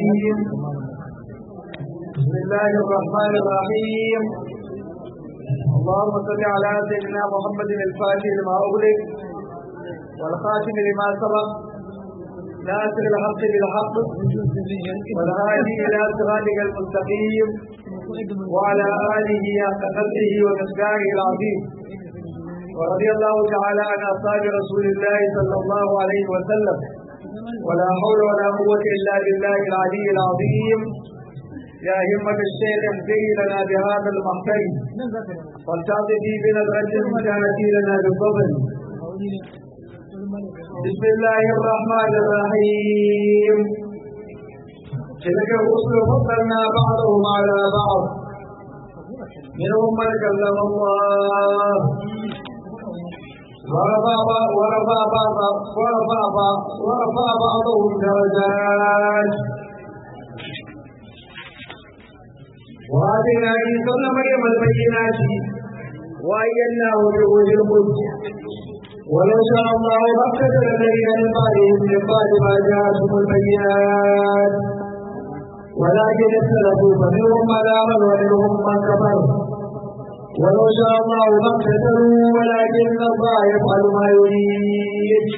الرجيم بسم الله الرحمن الرحيم اللهم صل على سيدنا محمد الفاتح لما أغلق والخاتم لما سبق ناصر الحق بالحق والهادي إلى صراطك المستقيم وعلى آله حق قدره ومقداره العظيم ورضي الله تعالى عن أصحاب رسول الله صلى الله عليه وسلم ولا حول ولا قوة إلا بالله العلي العظيم يا همة الشيخ اهدي لنا بهذا المحتل والتعطي بنظرة المجانة لنا بالفضل بسم الله الرحمن الرحيم تلك الرسل فضلنا بعضهم على بعض منهم من كلم الله ورفع ورفع بعض ورفع بعض ورفع بعضهم درجات وآتينا عيسى ابن مريم البينات وأيدناه بروح القدس ولو شاء الله ما اقتتل الذين من بعدهم من بعد ما جاءتهم البينات ولكن اختلفوا فمنهم من آمن ومنهم من كفر ولو شاء الله ما اقتتلوا ولكن الله يفعل ما يريد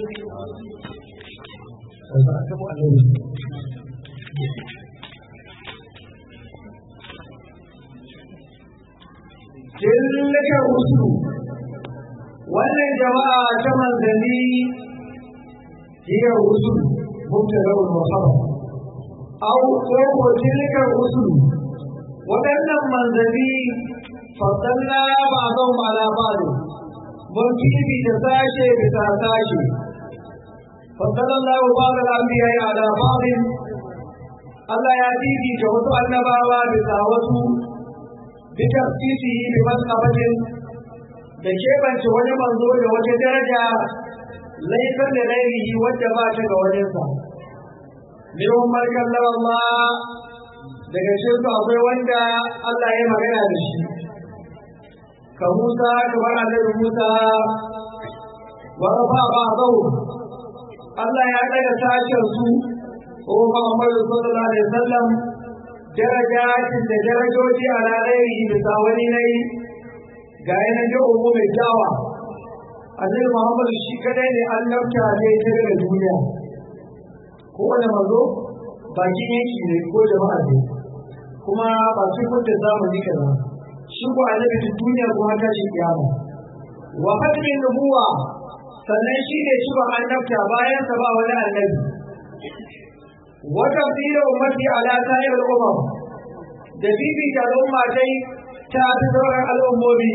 تلك الرسل wannan jama'a ta manzanni hiya rusul mubtada wa khabar aw ko tilka rusul wadannan manzanni faddalna ba'dhum ala ba'd mun kibi da sashe bisa sashe faddala Allah ba'd al-anbiya ala ba'd Allah ya bibi da wasu annabawa bisa wasu bi tafsiri bi masqabatin da keɓance wani manzo da wata daraja laifin da lairihi wadda ba ta ga wajensa. Mihun markan Allah daga shirka akwai wanda Allah ya magana da shi. Ka Musa kamar annabi Musa wa rafa ba zau. Allah ya daga sashen su ko Muhammadu sallallahu alaihi wasallam darajatin da darajoji a lairihi bisa wani nayi ga yanar da umu mai kyawa annabi muhammadu shi kadai ne an nafta ne ta daga duniya ko wani mazo bakin yanki ne ko jama'a ne kuma ba su kunta zamani kaza shi ko annabi ta duniya kuma ta shi kiyama wa hadimin nubuwa sannan shi ne shi ba an nafta bayan sa ba wani annabi wata tsira ummati ala sa'ir al-umam da bibita al'umma dai ta fi sauran al'ummomi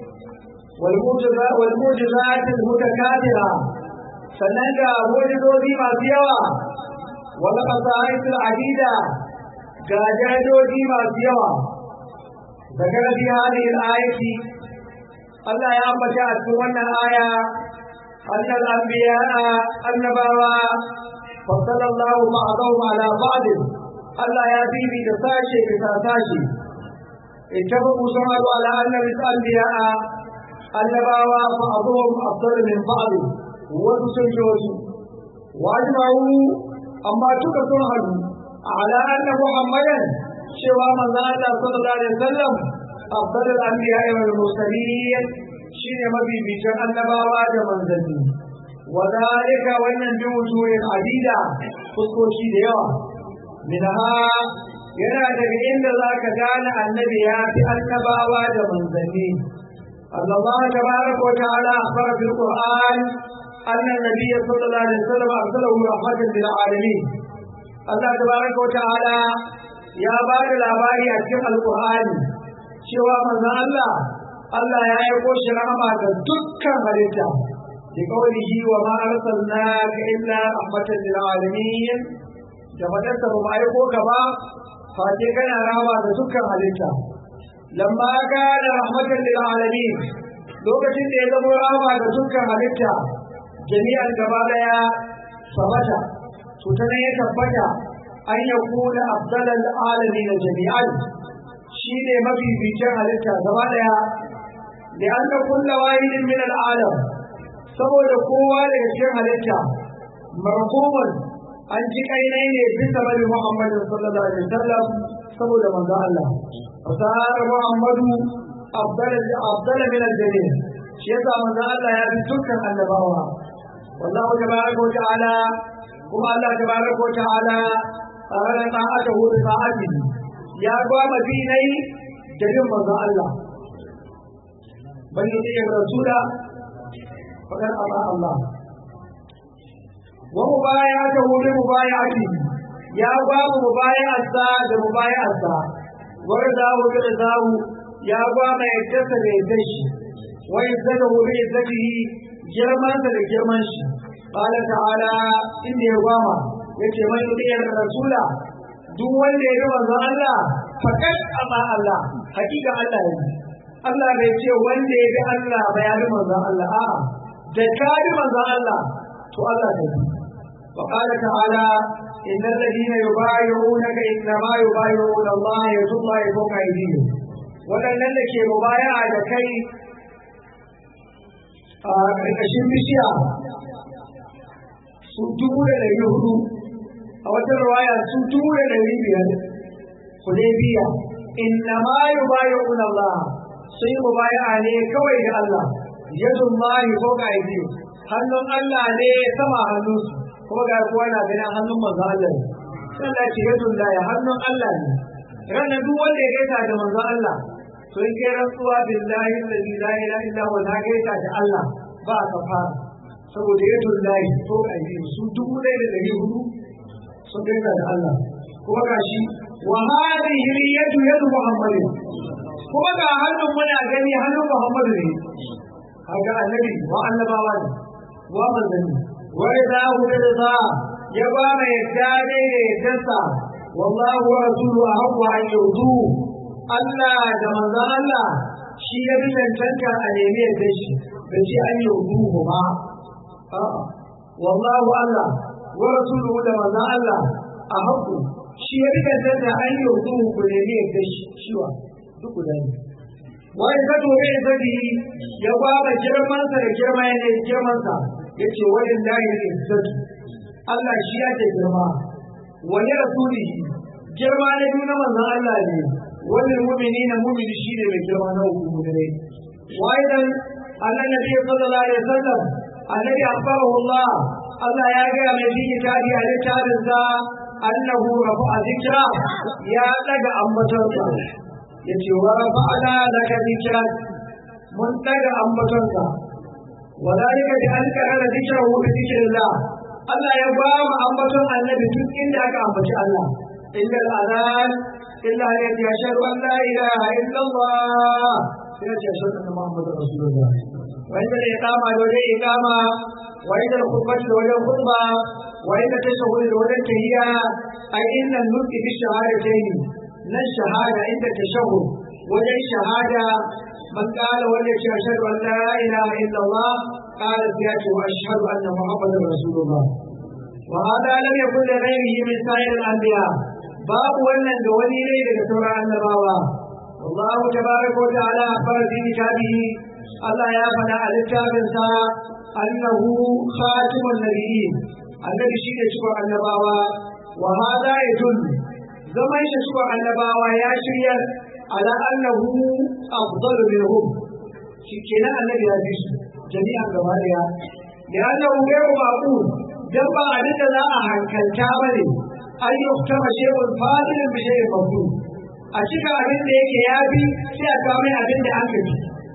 والموجزات المتكاثرة sannan ga mujizozi masu yawa wani fasahaitu adida ga jadoji masu yawa daga rabi hadin ayati Allah ya ambata a cikin wannan aya annal anbiya annabawa fassala Allah ba'dahu ala ba'd Allah ya bibi da sashe bisa sashe ittabu samadu ala anna anbiya annabawa fa abuhum afdal min ba'd wasu sun ji wasu wajma'u amma duka sun hadu ala anna muhammadan cewa manzon Allah sallallahu alaihi wasallam afdal al-anbiya wal mursalin shine mabibicin annabawa da manzanni wa dalika wannan bi wujuhin adida fuskoki da yawa minha yana daga inda zaka gane annabi ya fi annabawa da manzanni أن الله تبارك وتعالى أخبر في القرآن أن النبي صلى الله عليه وسلم أرسله رحمة للعالمين الله تبارك وتعالى يا بار الأباري أتكلم القرآن شوى من الله الله يا يقوش رحمة دكا مريتا لقوله وما أرسلناك إلا رحمة للعالمين جمدت ما يقوك با فاتكنا رحمة دكا مريتا lamma kana rahmatan lil alamin lokacin da ya zama rahama ga dukkan halitta jami'an gaba daya sabata to ta ne ya tabbata an ya kuna afdalal alamin jami'an shi ne mafificin halitta gaba daya da an da kulla wahidin min al'alam saboda kowa daga cikin halitta marhuman an ji kainai ne bisa bari Muhammadu sallallahu alaihi wasallam saboda manzo Allah fasar Muhammadu afdal afdal min al-jami shi yasa manzo Allah ya fi dukkan annabawa wallahu tabaraka wa ta'ala kuma Allah tabaraka wa ta'ala tare da ta'atahu bi ta'atihi ya gwama dinai da yin manzo Allah bani ne rasula fadar Allah Allah wa mubayatuhu bi mubayatihi ya gwama mubayatsa da mubayatsa wa radahu bi radahu ya gwama yadda da yadda shi wa izzatuhu bi izzatihi girman da girman shi qala ta'ala inda ya gwama yace man yudiyar rasula duk wanda ya ga manzo Allah fakat amma Allah hakika Allah ne Allah bai ce wanda ya ga Allah ba ya ga manzo Allah a'a da ka ga manzo Allah to Allah ne wa qala ta'ala إن الذين يبايعونك إنما يبايعون الله يد الله فوق أيديهم waɗannan da ke mubaya da kai a ƙarƙashin bishiya su dubu da ɗari hudu a wata rawaya su dubu da ɗari biyar hudaybiya inna ma yubayi'un Allah sai mubaya ne kawai ga Allah yadun lahi ko ga aidi hannun Allah ne sama hannunsu kuma ga kowa na ganin hannun manzo Allah ne sai Allah ce yadun lahi hannun Allah ne ranar duk wanda ya gaita da manzo Allah to in kai rantsuwa billahi alladhi la ilaha illa huwa na gaita da Allah ba ka fara saboda yadun lahi ko ga aidi su dubu ɗaya da ɗari hudu sun gaita da Allah kuma gashi wa hadhihi yadu yadu muhammadin kuma ga hannun muna gani hannun muhammadu ne kaga annabi wa annabawa ne wa manzanni wa idza hudda ya ba mai yadda ne da yaddarsa wallahu wa rasuluhu ahqqu an yudu Allah da manzon Allah shi ya bi cancanta a nemi yadda shi da shi an yudu ba wallahu Allah wa rasuluhu da manzon Allah ahqqu shi ya rika da an yi hudu ku ne ne da shiwa duk guda ne wani ka tobe ya sadi ya gwaba girmansa da girma ya ne girmansa ya ce wani layi ne sadi Allah shi ya ce girma wani rasulihi girma na biyu na manzan Allah ne wani mumini na mumini shi ne mai girma na uku ne wai dan Allah nabi sallallahu alaihi wasallam annabi akhbarahu Allah Allah ya ga mai fi kitabi a littafinsa annahu rafa'a dhikra ya daga ambatonsa yace wa rafa'na laka dhikra mun daga ambatonsa wadalika bi an kana dhikrahu bi dhikrillah Allah ya ba mu ambaton annabi duk inda aka ambaci Allah illa al-adhan illa ya yashhadu an la ilaha illa Allah sai ya shahadu anna muhammadar rasulullah wa inda iqama dole iqama wa inda khutbah dole khutba وإن تشهد الولد هي أي إن النطق بالشهادتين لا الشهادة عند التشهد ولا الشهادة من قال ولد أشهد أن لا إله إلا الله قال فياته وأشهد أن محمدا رسول الله وهذا لم يكن لغيره من سائر الأنبياء باب ولن دولي ليلة سورة النبوة والله تبارك وتعالى أخبر في كتابه الله يا فنا الكتاب أنه خاتم النبيين annabi shi ne cikon annabawa wa hada ya dullu zaman shi cikon annabawa ya shirya ala annahu afdalu minhum shi kenan annabi ya fi su jami'an gaba daya da annahu ghayru maqul dan ba abin da za a hankalta bane an yuktama shay'un fadilun bi shay'in maqul a cika abin da yake ya bi sai a kawo mai abin da an kaji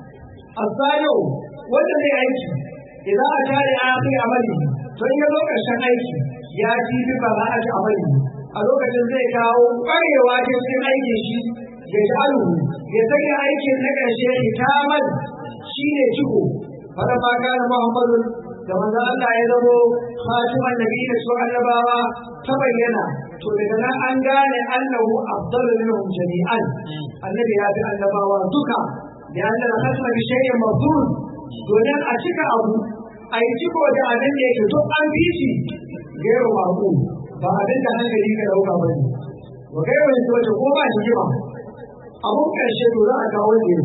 asalo wanda zai aiki idan a tare a fi amali don ya zo ƙarshen aiki ya ji bi ba za a ji amali a lokacin zai kawo ƙwarewa ta cikin aikin shi ya ji alu ya sanya aikin na ƙarshe hitaman shi ne ciko fara ma kana muhammadun da manzo Allah ya zamo khatiman nabi da su annabawa ta bayyana to daga nan an gane annahu afdalu minhum jami'an annabi ya fi annabawa duka da annal khatma bi shay'in mafdul domin a cika abu a yi ciko da abin da yake duk an bi shi gairu maku ba abin da hankali ka dauka ba ne wa gairu ne wace ko ba shi jima abun karshe to za a kawo ne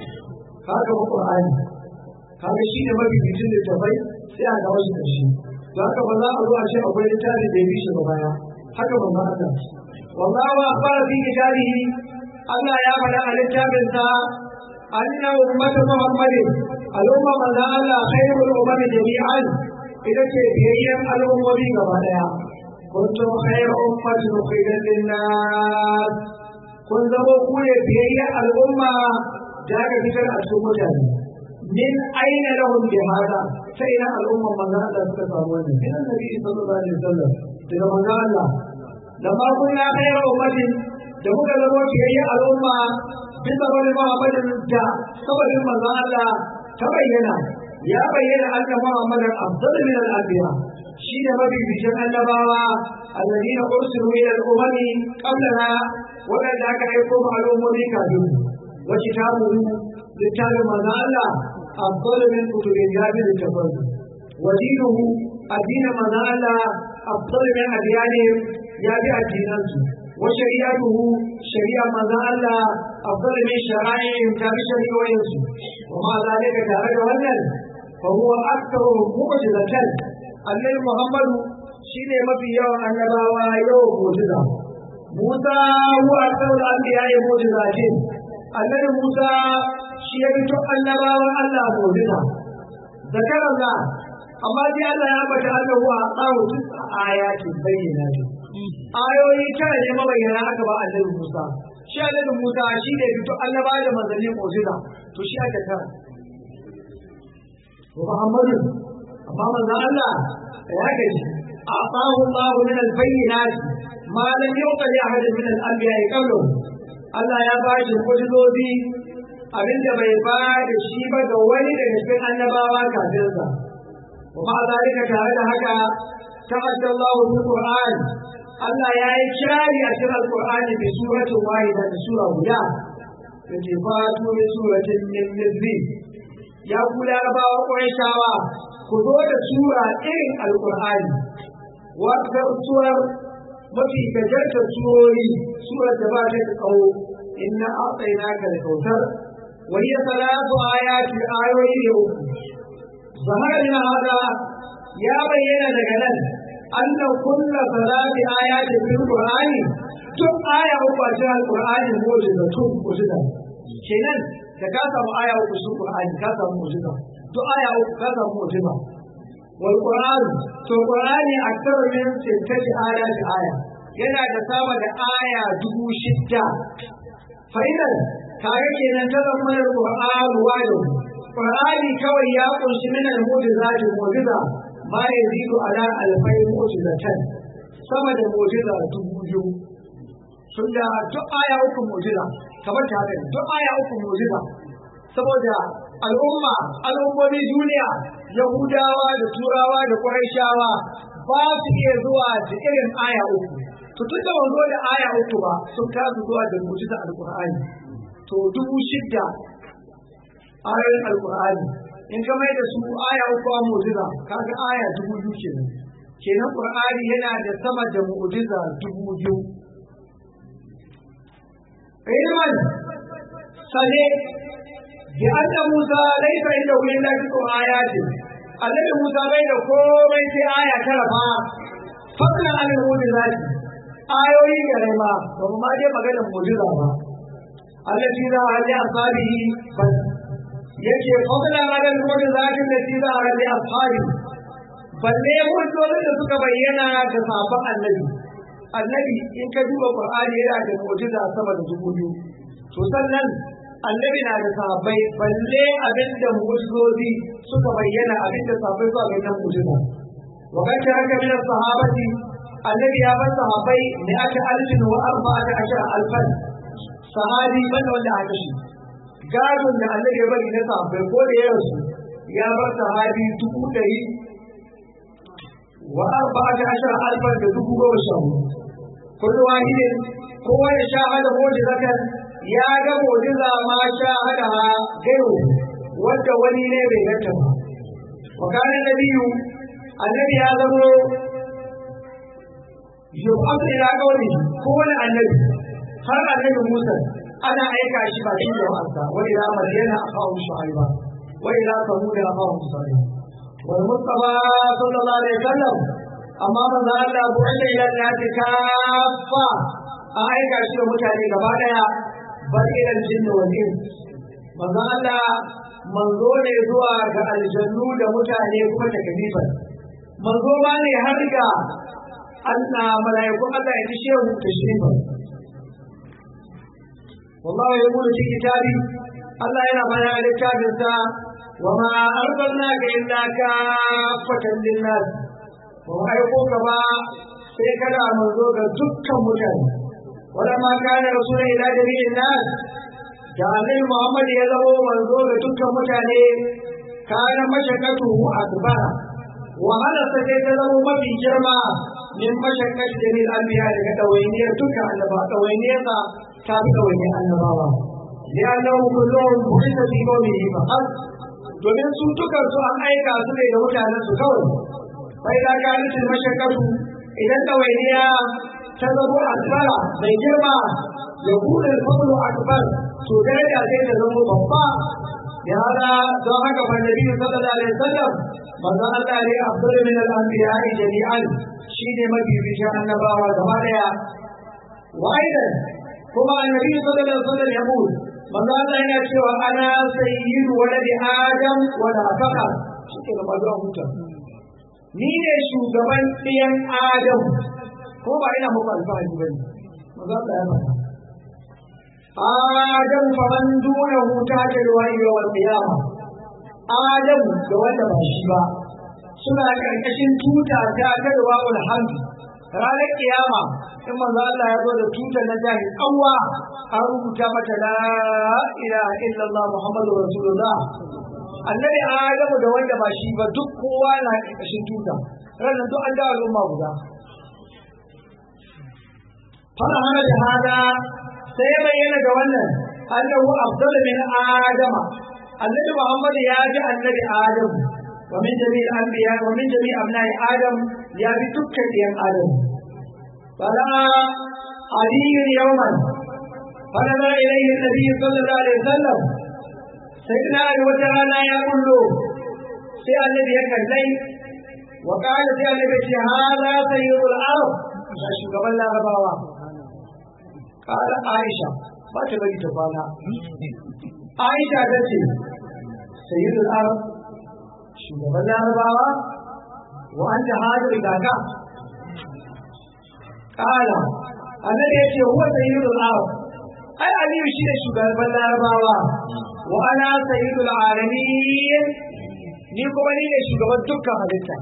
haka ba qur'ani kaga shi ne mafi bitin da tafai sai a kawo shi karshe za ka ba za a zo a ce akwai littafi da ya bi shi ba baya haka ba za a wallahu akbar fi kitabihi Allah ya faɗa a littafinsa anna ummata muhammadin al'umma manzon Allah khairul umami jami'an ita ce biyayyen al'ummomi gaba daya kuntum khairu ummatin ukhrijat lin-nas kun zama ku ne biyayyen al'umma da aka fitar a cikin mutane min aina lahum bi hada sai ina al'umma manzon Allah suka samu wannan min annabi sallallahu alaihi wasallam daga manzon Allah lamma kunna khairu ummatin da muka zama biyayyen al'umma bisa wani Muhammadin da saboda manzon Allah ta bayyana ya bayyana anna Muhammadan afdal min al-anbiya shi ne mabibiyin annabawa alladina ursilu ila al-umami qablana wadanda aka aiko ma al'ummomi kafin wa kitabu littafin manzon Allah afdal min kutubin jabir tafsir wa dinuhu addinin manzon Allah afdal min adyanihim ya bi addinansu وشريعته شريعة ماذا الله أفضل من شرائعهم كان شريعة ومع ذلك تعالى ولن فهو أكثر معجزة النبي محمد شين ما في يوم النبوة يوم معجزة موسى هو أكثر الأنبياء معجزات النبي موسى شيء النبوة الله معجزة ذكر الله amma dai Allah ya bata annahu a tsawo tisa ayatin bayyana ayoyi tara ne mabayyana aka ba annabi Musa shi annabi Musa shi ne fito annaba da manzanni mu'jiza to shi aka tara wa Muhammadu amma manzon Allah ya gaji أعطاه الله من البينات ما لم يعطى لأحد من الأنبياء قبله Allah ya ba shi kudurobi abinda bai ba da shi ba ga wani daga cikin annabawa kafin sa ومع ذلك تعالى هكا تعدى الله في القرآن الله يا إكراري أشر القرآن بسورة واحدة بسورة هدى فاتفات من سورة من مثله يا كل أربعة وقريشاوة خذوا سورة إن القرآن وأكثر السور mafi gajartar surori surar da ba ta da tsawo inna a'tainaka al-kautsar wa hiya salatu ayati ayoyi ne uku ظهر من هذا يا بينا لغنان أن كل ثلاث آيات في القرآن تم آية أخرى القرآن موجودة تم موجودة kenan da ka samu aya uku sun Qur'ani ka samu mu'jiza to aya uku ka samu mu'jiza wal Qur'an to Qur'ani akthar min sittati ayati aya yana da sama da aya dubu shidda fa idan kage kenan ta zama Qur'an wajo Qur'ani kawai ya kunshi min al-mu'jizati mu'jiza ma yazidu ala alfai mu'jizatan sama da mu'jiza dubu biyu sun da duk aya uku mu'jiza kamar ta haka duk aya uku mu'jiza saboda al'umma al'ummomi duniya yahudawa da turawa da quraishawa ba su iya zuwa da irin aya uku to tun da wanzo da aya uku ba sun kasu zuwa da mu'jiza alqur'ani to dubu shidda ayoyin alkur'ani in ka mai da su aya uku a mu'jiza kaga aya dubu biyu kenan kenan qur'ani yana da sama da mu'jiza dubu biyu ilman sane bi anna musa laysa inda hu illa bi ayatin annabi musa bai da komai sai aya tara fa fadlan al mu'jizati ayoyi gare ma ba mu ma je maganar mu'jiza ba allati za a ji asabihi bas yake fadla ranar wani zafin da shi za a rage ashabi balle hujjojin da suka bayyana ga sabon annabi annabi in ka duba qur'ani yana da mu'jiza sama da dubu biyu to sannan annabi na da sahabbai balle abin da mu'jizozi suka bayyana abin da sahabbai suka bayyana mu'jiza wa kan taraka min sahabati annabi ya bar sahabbai ne aka alfin wa arba'ata ashara alfan sahabi banda wanda aka shi gadon da Allah ya bari na sahabbai ko da ya rasu ya bar sahabi dubu ɗari wa arba'a da ashara alfan da dubu goma sha hudu kullu wahidin kowa ya sha hada mu'jizatan ya ga mu'jiza ma sha hada gairu wanda wani ne bai ganta ba wa kana nabiyyu annabi ya zamo yub'athu ila qawli kowane annabi har annabi Musa ana aika shi ba cikin jama'arsa wa ila madyana akhahu shu'aiba wa ila samud akhahu salih والمصطفى صلى الله عليه وسلم أما من ذا الله بعث إلى الناس كافة أعيك أشياء متعني كبادا بل إلى الجن والإنس من ذا الله manzo ne zuwa ga aljannu da mutane kuma ta kalifa manzo ma ne har ga Allah malaikun Allah ya tishe mu tashrifa wallahi ya gudu cikin kitabi Allah yana bana a littafinsa wa ma arsalnaka illa kaffatan lin-nas ba aiko ka ba sai kada manzo ga dukkan mutane wala ma kana rasulun ila jami'in nas da annabi Muhammad ya zama manzo ga dukkan mutane kana mashakatu akbara wahala ta sai ta zama mafi girma min mashakat jamil anbiya daga dawainiyar dukkan annaba dawainiyar sa ta fi dawainiyar annabawa li'annahu kulluhum bu'itha fi qawmihi faqat domin su dukan su an aika su ne da mutanen su kawai sai da ka nufi mashakatu idan dawainiya ta zama akbara mai girma ya bude fadlu akbar to daraja sai ta zama babba ya hada don haka fa nabi sallallahu alaihi wasallam manzo Allah ne afdalu min al-anbiya jami'an shine mabibiyin annabawa gaba daya waidan kuma annabi sallallahu alaihi wasallam ya mu manzo Allah yana cewa ana sayyidu waladi adam wa la faqa shike da mazo huta ni ne shugaban ɗiyan adam ko ba ina muku alfahari bane manzo Allah ya faɗa Adam faman duna huta da ruwan yawan kiyama. Adam da wanda ba shi ba suna ƙarƙashin tuta ta ta ruwan hamdi. Ranar kiyama in manzo Allah ya zo da tuta na jahil kawwa an rubuta mata la ilaha illallah Muhammadu Rasulullah. Annabi Adamu da wanda ba shi ba duk kowa na ƙarƙashin tuta. Ranar duk an da al'umma guda. Fara hana da hada sai ya bayyana da wannan annahu afdalu min adama annabi muhammad ya ji annabi adam wa min jami'il anbiya wa min jami'i abna'i adam ya bi dukkan ɗiyan adam fala aliyu yawman فنظر إليه النبي صلى الله عليه وسلم سيدنا علي وتعالى يقول له سي النبي يكلي وقال سي النبي هذا سيد الأرض شو الله غباوة قال عائشة ما تبغي تفعلها عائشة تتي سيد الأرض شو الله غباوة وأنت هذا إذا قال النبي يقول هو سيد الأرض ai aliyu shi ne shugaban larabawa wa ana sayyidul alamin ni kuma ni ne shugaban dukkan halitta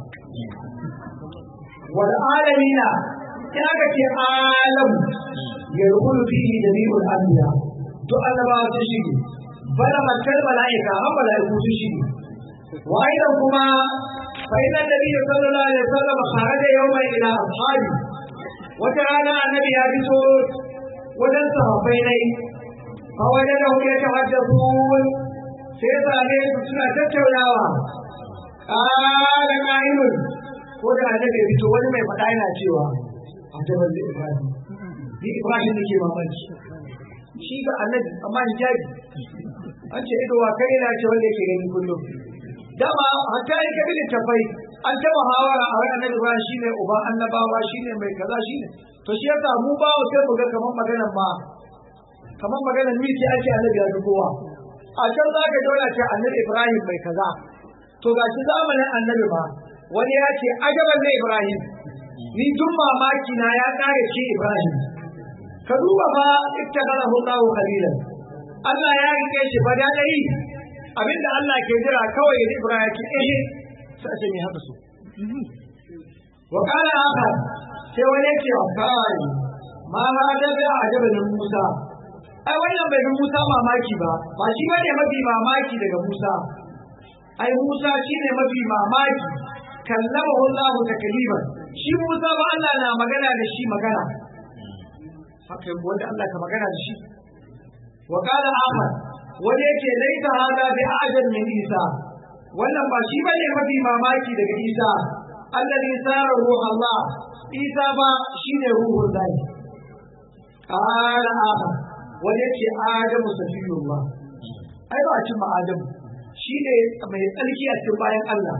wal alamina in aka ce alam ya rukunu fihi jami'ul anbiya to annabawa sun shige bala makar mala'ika har mala'iku sun shige wa aidan kuma fa inna nabiyyu sallallahu alaihi wasallam kharaja yawman ila ashabi wata rana annabi ya fito wajen sahabbai nai a wajen da ya tahaddathun sai same su suna tattaunawa ƙara ƙa'inun ko da annabi ya fito wani mai faɗa yana cewa a jabar da ibrahim ni ibrahim nake mamaki shi ga annabi amma hijabi an ce ido wa kai yana ce wanda yake gani kullum dama hatta yi kabi littafai an ta muhawara a wani annabi ibrahim shine uba annabawa shine mai kaza shine to shi yasa mu ba mu sai mu ga kamar maganar ma kamar maganar ni ce ake annabi ya kowa a can za ka daura ce annabi ibrahim mai kaza to ga shi zamanin annabi ma wani ya ce ajaban na ibrahim ni duk mamaki na ya kare shi ibrahim ka duba fa ittakalahu Allahu khalilan Allah ya rike shi fa da dai abinda Allah ke jira kawai da ibrahim ke eh sai ce me haka so wa kana haka sai wani ya ce wa kai ma ha da bi ajaban Musa ai wannan bai bi Musa mamaki ba ba shi bane mafi mamaki daga Musa ai Musa shine mafi mamaki kallamahu Allah takliman shi Musa ba Allah na magana da shi magana haka wanda Allah ka magana da shi wa qala akhar wanda yake laita hada bi ajal min Isa wannan ba shi bane mafi mamaki daga Isa alladhi sara ruh Allah Isa ba shine ruhul lahi qala akhar wanda yake Adamu safiyullah ai ba a cin ma Adamu shi ne mai tsarki a cikin bayan Allah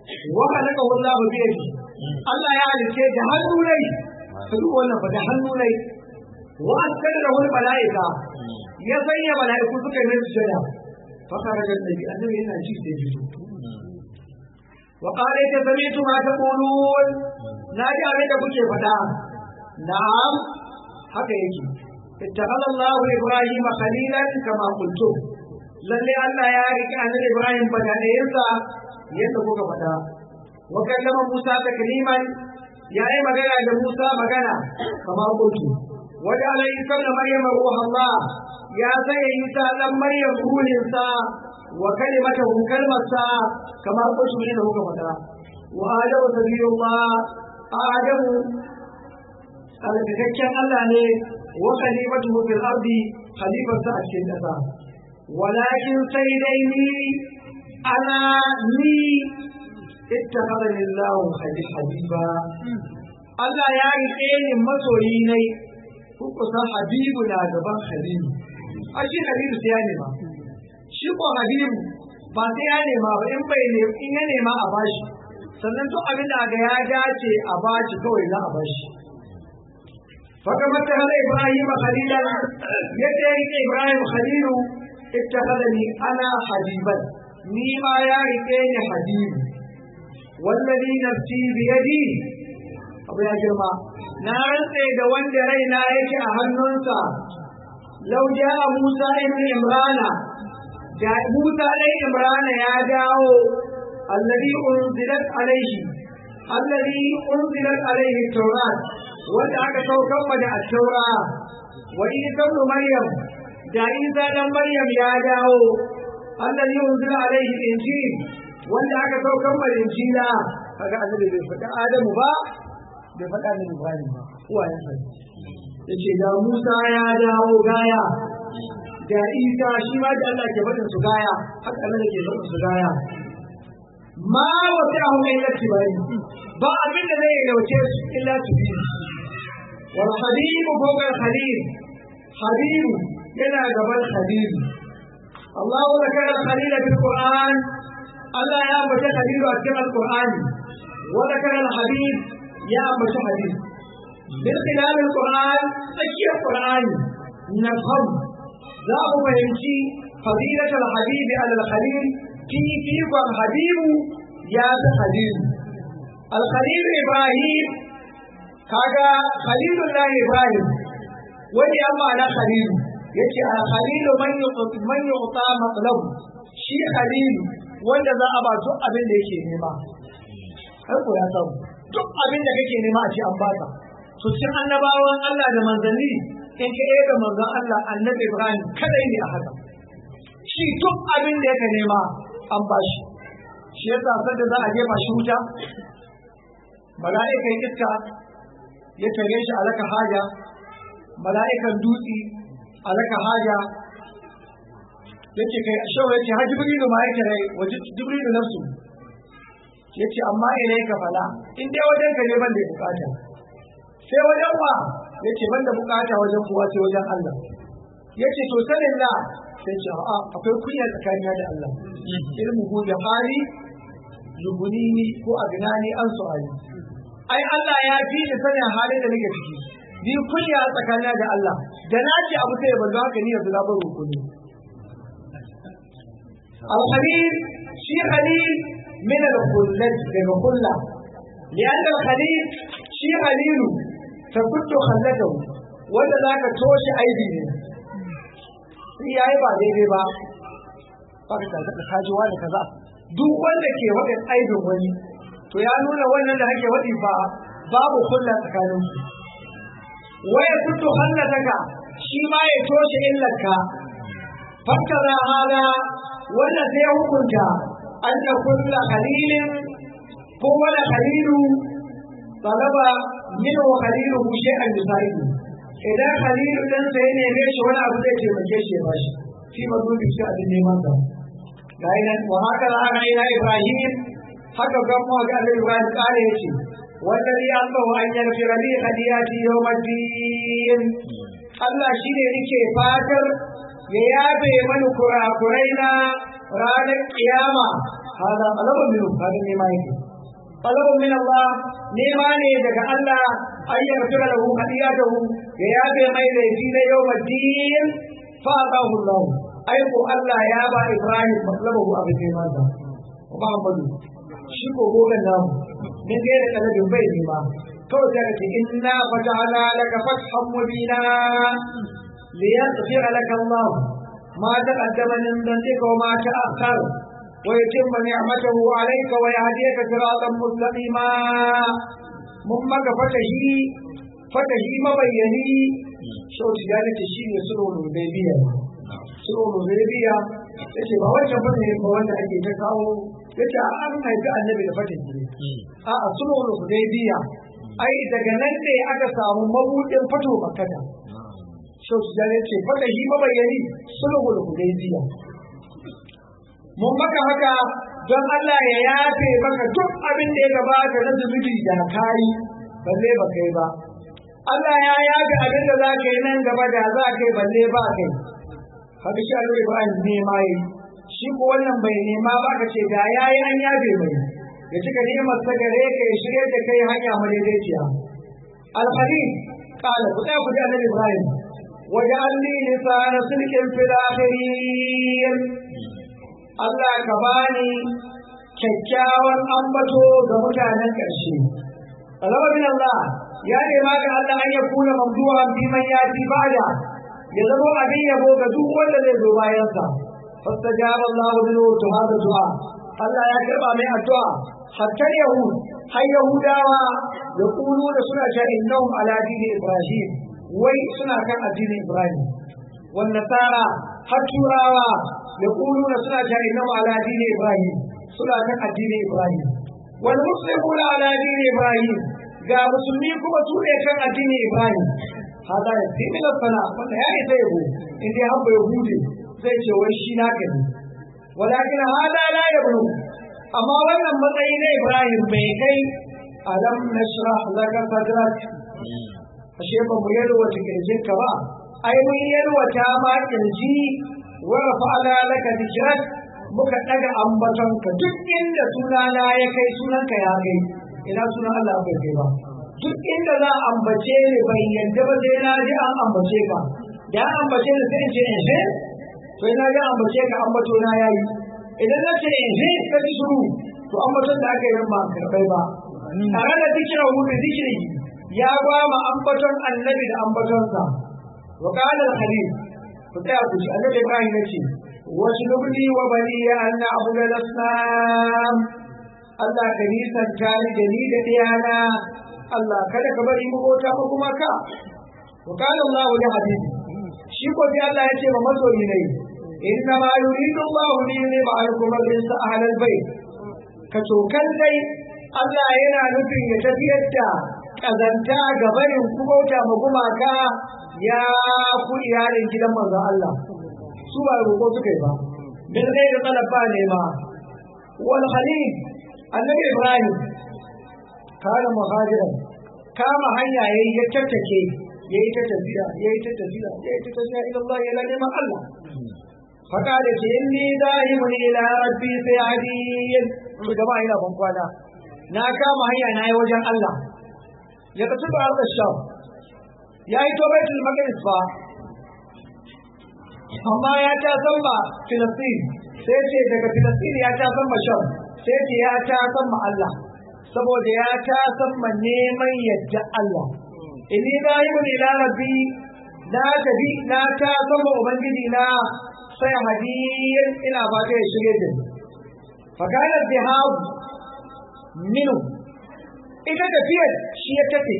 wa halaka wallahu bi yadi Allah ya halice da hannu rai ka duk wannan ba da hannu rai wa askara da wani mala'ika ya sanya mala'iku suka yi mai sujada fa kana da nabi annabi yana ji da ji wa qala ta sami'tu ma taqulun na ji abin da kuke faɗa na'am haka yake ittakhadha Allahu Ibrahim khalilan kama qultu lalle Allah ya rike annabi Ibrahim badalayensa yadda kuka faɗa wa kallama Musa takliman ya yi magana da Musa magana kama qultu wa ja'ala Isa ibn Maryam ruha Allah ya sanya Isa dan Maryam ruhinsa wa kalimatahu kalmarsa kama qultu ne da kuka faɗa wa adamu sabiyullah adamu alƙaƙƙen Allah ne wa khalifatuhu fil ardi khalifarsa a cikin ƙasa walakin sai dai ni ana ni ittakhadani Allah habiba Allah ya rike ni masoyi ne ku kusa habibu na gaban habibu a shi habibu sai ya nema shi ko habibu ba sai ya nema ba in bai ne in ya nema a bashi sannan duk abin da ga ya dace a bashi kawai za a bashi فكما اتخذ ابراهيم خليلا يدعي ابراهيم خليل اتخذني انا حبيبا نيما يا ريتني حبيب والذي نفسي بيدي abu ya girma na rantse da wanda raina yake a hannunsa lau ja Musa ibn Imrana da Musa ɗan Imrana ya dawo alladhi unzilat alaihi alladhi unzilat alaihi tawrat wanda aka saukar ma da attaura wa isa ibn maryam da isa dan maryam ya dawo allazi unzila alaihi injil wanda aka saukar ma injila kaga annabi bai faɗa adamu ba bai faɗa annabi ibrahim ba uwa ya sani yace da musa ya dawo gaya da isa shi ma da Allah ke faɗin su gaya haka Allah ke faɗin su gaya ma wata hu illa tibari ba abin da zai yauce su illa su bi والحبيب فوق الخليل حبيب ينا قبل خليل الله ذكر الخليل في القرآن الله يا أبو خليل أكتب القرآن وذكر الحبيب يا أبو حبيب من خلال القرآن تشيء القرآن نفهم ذا فهمتي فضيلة الحبيب على الخليل كي فيكم حبيب يا خليل الخليل إبراهيم kaga khalilullahi ibrahim wani ya ma'ana khalilu yace a khalilu man yuqta man yuqta matlab shi khalilu wanda za a ba duk abin da yake nema har ko ya samu duk abin da kake nema a ce an baka to cikin annabawan Allah da manzanni in ka ga manzon Allah annabi Ibrahim kadai ne a haka shi duk abin da yake nema an bashi shi yasa sanda za a jefa shi wuta mala'ikan iska ya tare shi a laka haja mala'ikan dutse a laka haja yake kai shawa yake ha jibrilu ma yake rai waje jibrilu nafsu yace amma ina ka fala in dai wajen ka ne ban da bukata sai wajen wa yace ban da bukata wajen kuwa sai wajen Allah yace to sanin la sai ce a akwai kunya tsakanin da Allah ilmu hu da hali yubunini ko agnani an su'ali ai Allah ya fi ni sanin halin da nake ciki ni kunya tsakanin da Allah da na ce abu sai ban haka ni yanzu na bar rukuni al-khalil shi khalil min al-khullat daga kulla lian al-khalil shi khalilu tabuttu khallatahu wanda zaka toshe aibi ne sai yayi ba daidai ba baka ta kaji wani kaza duk wanda ke wadin aibin wani to ya nuna wannan da ake waɗi ba babu kulla tsakanin su waya fito hallataka shi ma ya toshe illarka fakkara hada wanda sai hukunta an da kulla kalilin ko wani kalilu talaba min wa kalilu ku shay'an yusaidu idan kalilu dan sai ne ne shi wani abu zai taimake shi ya bashi fi mazubi shi abin neman sa ga ina wa haka za a ila ibrahim haka ga mu ga Allah Ibrahim kare yace wallazi Allah an yaghfira li khadiyati yawmiddin Allah shine yake fatar ya yabe mani kurakurai na ranar kiyama hada talabun min kaga nema yake talabun min Allah nema ne daga Allah ay yaghfira lahu khati'atahu ya yafe mai laifi na yawmaddin fa atahu Allah ai ko Allah ya ba Ibrahim matlabahu abin neman sa Muhammadu shi ko gogan namu min ga da kalabin bai nema kawai da kake inna fatahna laka fathan mubina liyaghfira laka Allah ما تقدم من ذنبك وما تأخر ويتم نعمته عليك ويهديك صراطا مستقيما مما فتحي فتحي مبيني شو تجارة الشيء سلو الهديبية سلو الهديبية yace ba wancan bane ba wanda ake ta kawo yace an haifi annabi da fatin ne a a sulhul hudaybiya ai daga nan ne aka samu mabudin fato makkata shau su jare ce fata shi mabayani sulhul hudaybiya mun maka haka don Allah ya yafe maka duk abin da ya gabata na zunubi da kai balle ba kai ba Allah ya yafe abin da za ka yi nan gaba da za ka yi balle ba kai haka shi Allah Ibrahim ne mai shi ko wannan bai nema ba ka ce da yayi an yafe mai ya cika ni'imar ta gare ka ya shirye da kai hanya madaidaiciya al-khalil qala ku da ku da Annabi Ibrahim واجعل لي لسان صدق في الآخرين Allah ka bani kyakkyawan ambato ga mutanen ƙarshe. Alama bin Allah ya nema ga Allah an ya kuna mamduhan bi man yati ba'da ya zama abin yabo ga duk wanda zai zo bayansa. Fastajaba Allah bin wutu hada du'a. Allah ya karba mai addu'a hatta Yahud har Yahudawa ya kulu da suna ta innahum ala dini Ibrahim wai suna kan addinin Ibrahim. Wan nasara har turawa ya kulu da suna ta innahum ala dini Ibrahim suna kan addinin Ibrahim. Wal muslimuna ala dini Ibrahim ga musulmi kuma su ne kan addinin Ibrahim. Hada ya fi min sana wanda ya isa yabo in dai habba Yahudi zai ce wai shi naka ne. Walakin hada la yablu amma wannan matsayi na Ibrahim bai kai alam nashrah laka sadrak ashe ba mu yalwata kirjinka ba ai mun yalwata ma kirji wa rafa'ala laka dhikrak muka daga ambatonka duk inda sunana ya kai sunanka ya kai ina sunan Allah bai kai ba duk inda za a ambace ni bai yadda ba sai na ji an ambace ka da an ambace ni sai in ce eh to ina ga ambace ka ambato na yayi idan na ce eh ka ji shiru to ambaton da aka yi ba karbai ba tare da zikirin hu da zikiri ya ba ma ambaton annabi da ambatonsa wa qala al-khalil ku tsaya ku ji annabi Ibrahim yace wasu lubni wa bani ya anna abu da asnam Allah ka nisan tare da ni da diyana Allah kada ka bari mu bota ba kuma ka wa qala Allah li habibi shi ko sai Allah yace ma masoyi ne inna ma yuridu Allah li yuniba alkum rizqa ahlal bayt ka tokan dai Allah yana nufin ya tafiyar da ƙazanta ga barin kubauta ma gumaka ya ku iyalin gidan manzo Allah su ba roƙo suka yi ba bin dai da talaba ne ma wal khalil annabi Ibrahim kana muhajiran kama hanya yayi ya tattake yayi ta tafiya yayi ta tafiya yayi ta tafiya ila Allah ya neman Allah فقال إني ذاهب إلى ربي سيهدين جماعة إلى بنقوانا na kama hanya na yi wajen Allah ya tafi da arda sham ya yi to baitul maqdis ba amma ya ta samba filistin sai ce daga filistin ya ta samba sham sai ce ya ta samba Allah saboda ya ta samba neman yadda Allah inni zahibun ila rabbi na tafi na ta samba ubangiji na sai hadiyin ina fata ya shirye da ni fakana dhahab minu ita tafiyar shi ya tafi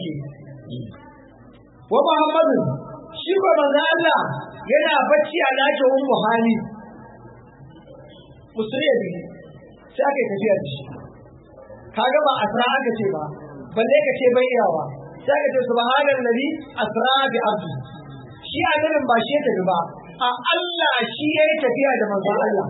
wa muhammadu shi ba manzo Allah yana bacci a dakin ummu hali musulmi ne sai aka tafiya da shi kaga ba asra aka ce ba balle ka ce bai yawa sai aka ce subhanal ladhi asra bi abdi shi annabin ba shi ya tafi ba a Allah shi ya yi tafiya da manzo Allah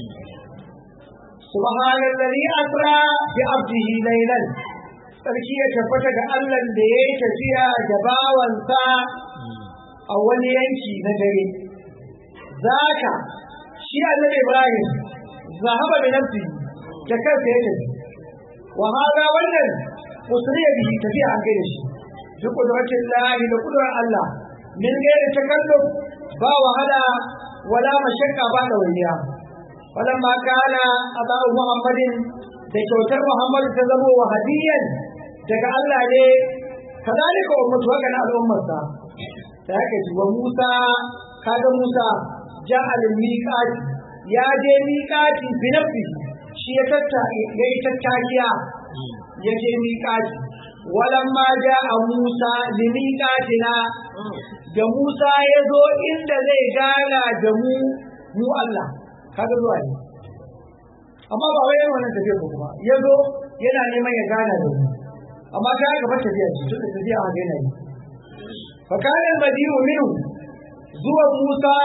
سبحان الذي أسرى بعبده ليلا sarki ya tabbata ga Allah da ya yi tafiya da bawansa a wani yanki na dare zaka shi annabi Ibrahim zahaba bi nafsi da kansa ya tafi wa hada wannan usriya bihi tafiya an gaida shi bi qudratin lahi da qudrar Allah min gairi takalluf ba wahala wala mashakka ba da wariya walamma kana adahu muhammadin da kyautar muhammadu ta zamo wa hadiyan daga Allah ne kadalika ummatu haka na al'ummarsa da haka ji wa Musa kaga Musa ja'al miqat ya je miqati bi nafsihi shi ya tatta ya yi tattakiya ya je miqati walamma ja'a Musa li miqatina da Musa ya zo inda zai gana da mu mu Allah kaga zuwa ne amma ba wai wannan tafiya ko kuma ya zo yana neman ya gana da mu amma ta gaba tafiya ce tunda tafiya a gaina ne fa kana madiru minhu zuwa Musa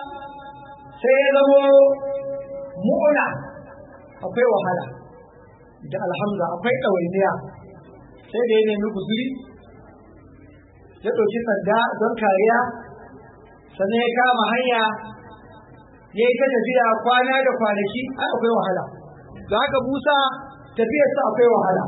sai ya zamo mu'una akwai wahala da alhamza akwai ɗawainiya sai da ya nemi guzuri ya ɗauki sanda don kariya sannan ya kama hanya ya yi ta tafiya kwana da kwanaki ai akwai wahala da haka Musa tafiyarsa akwai wahala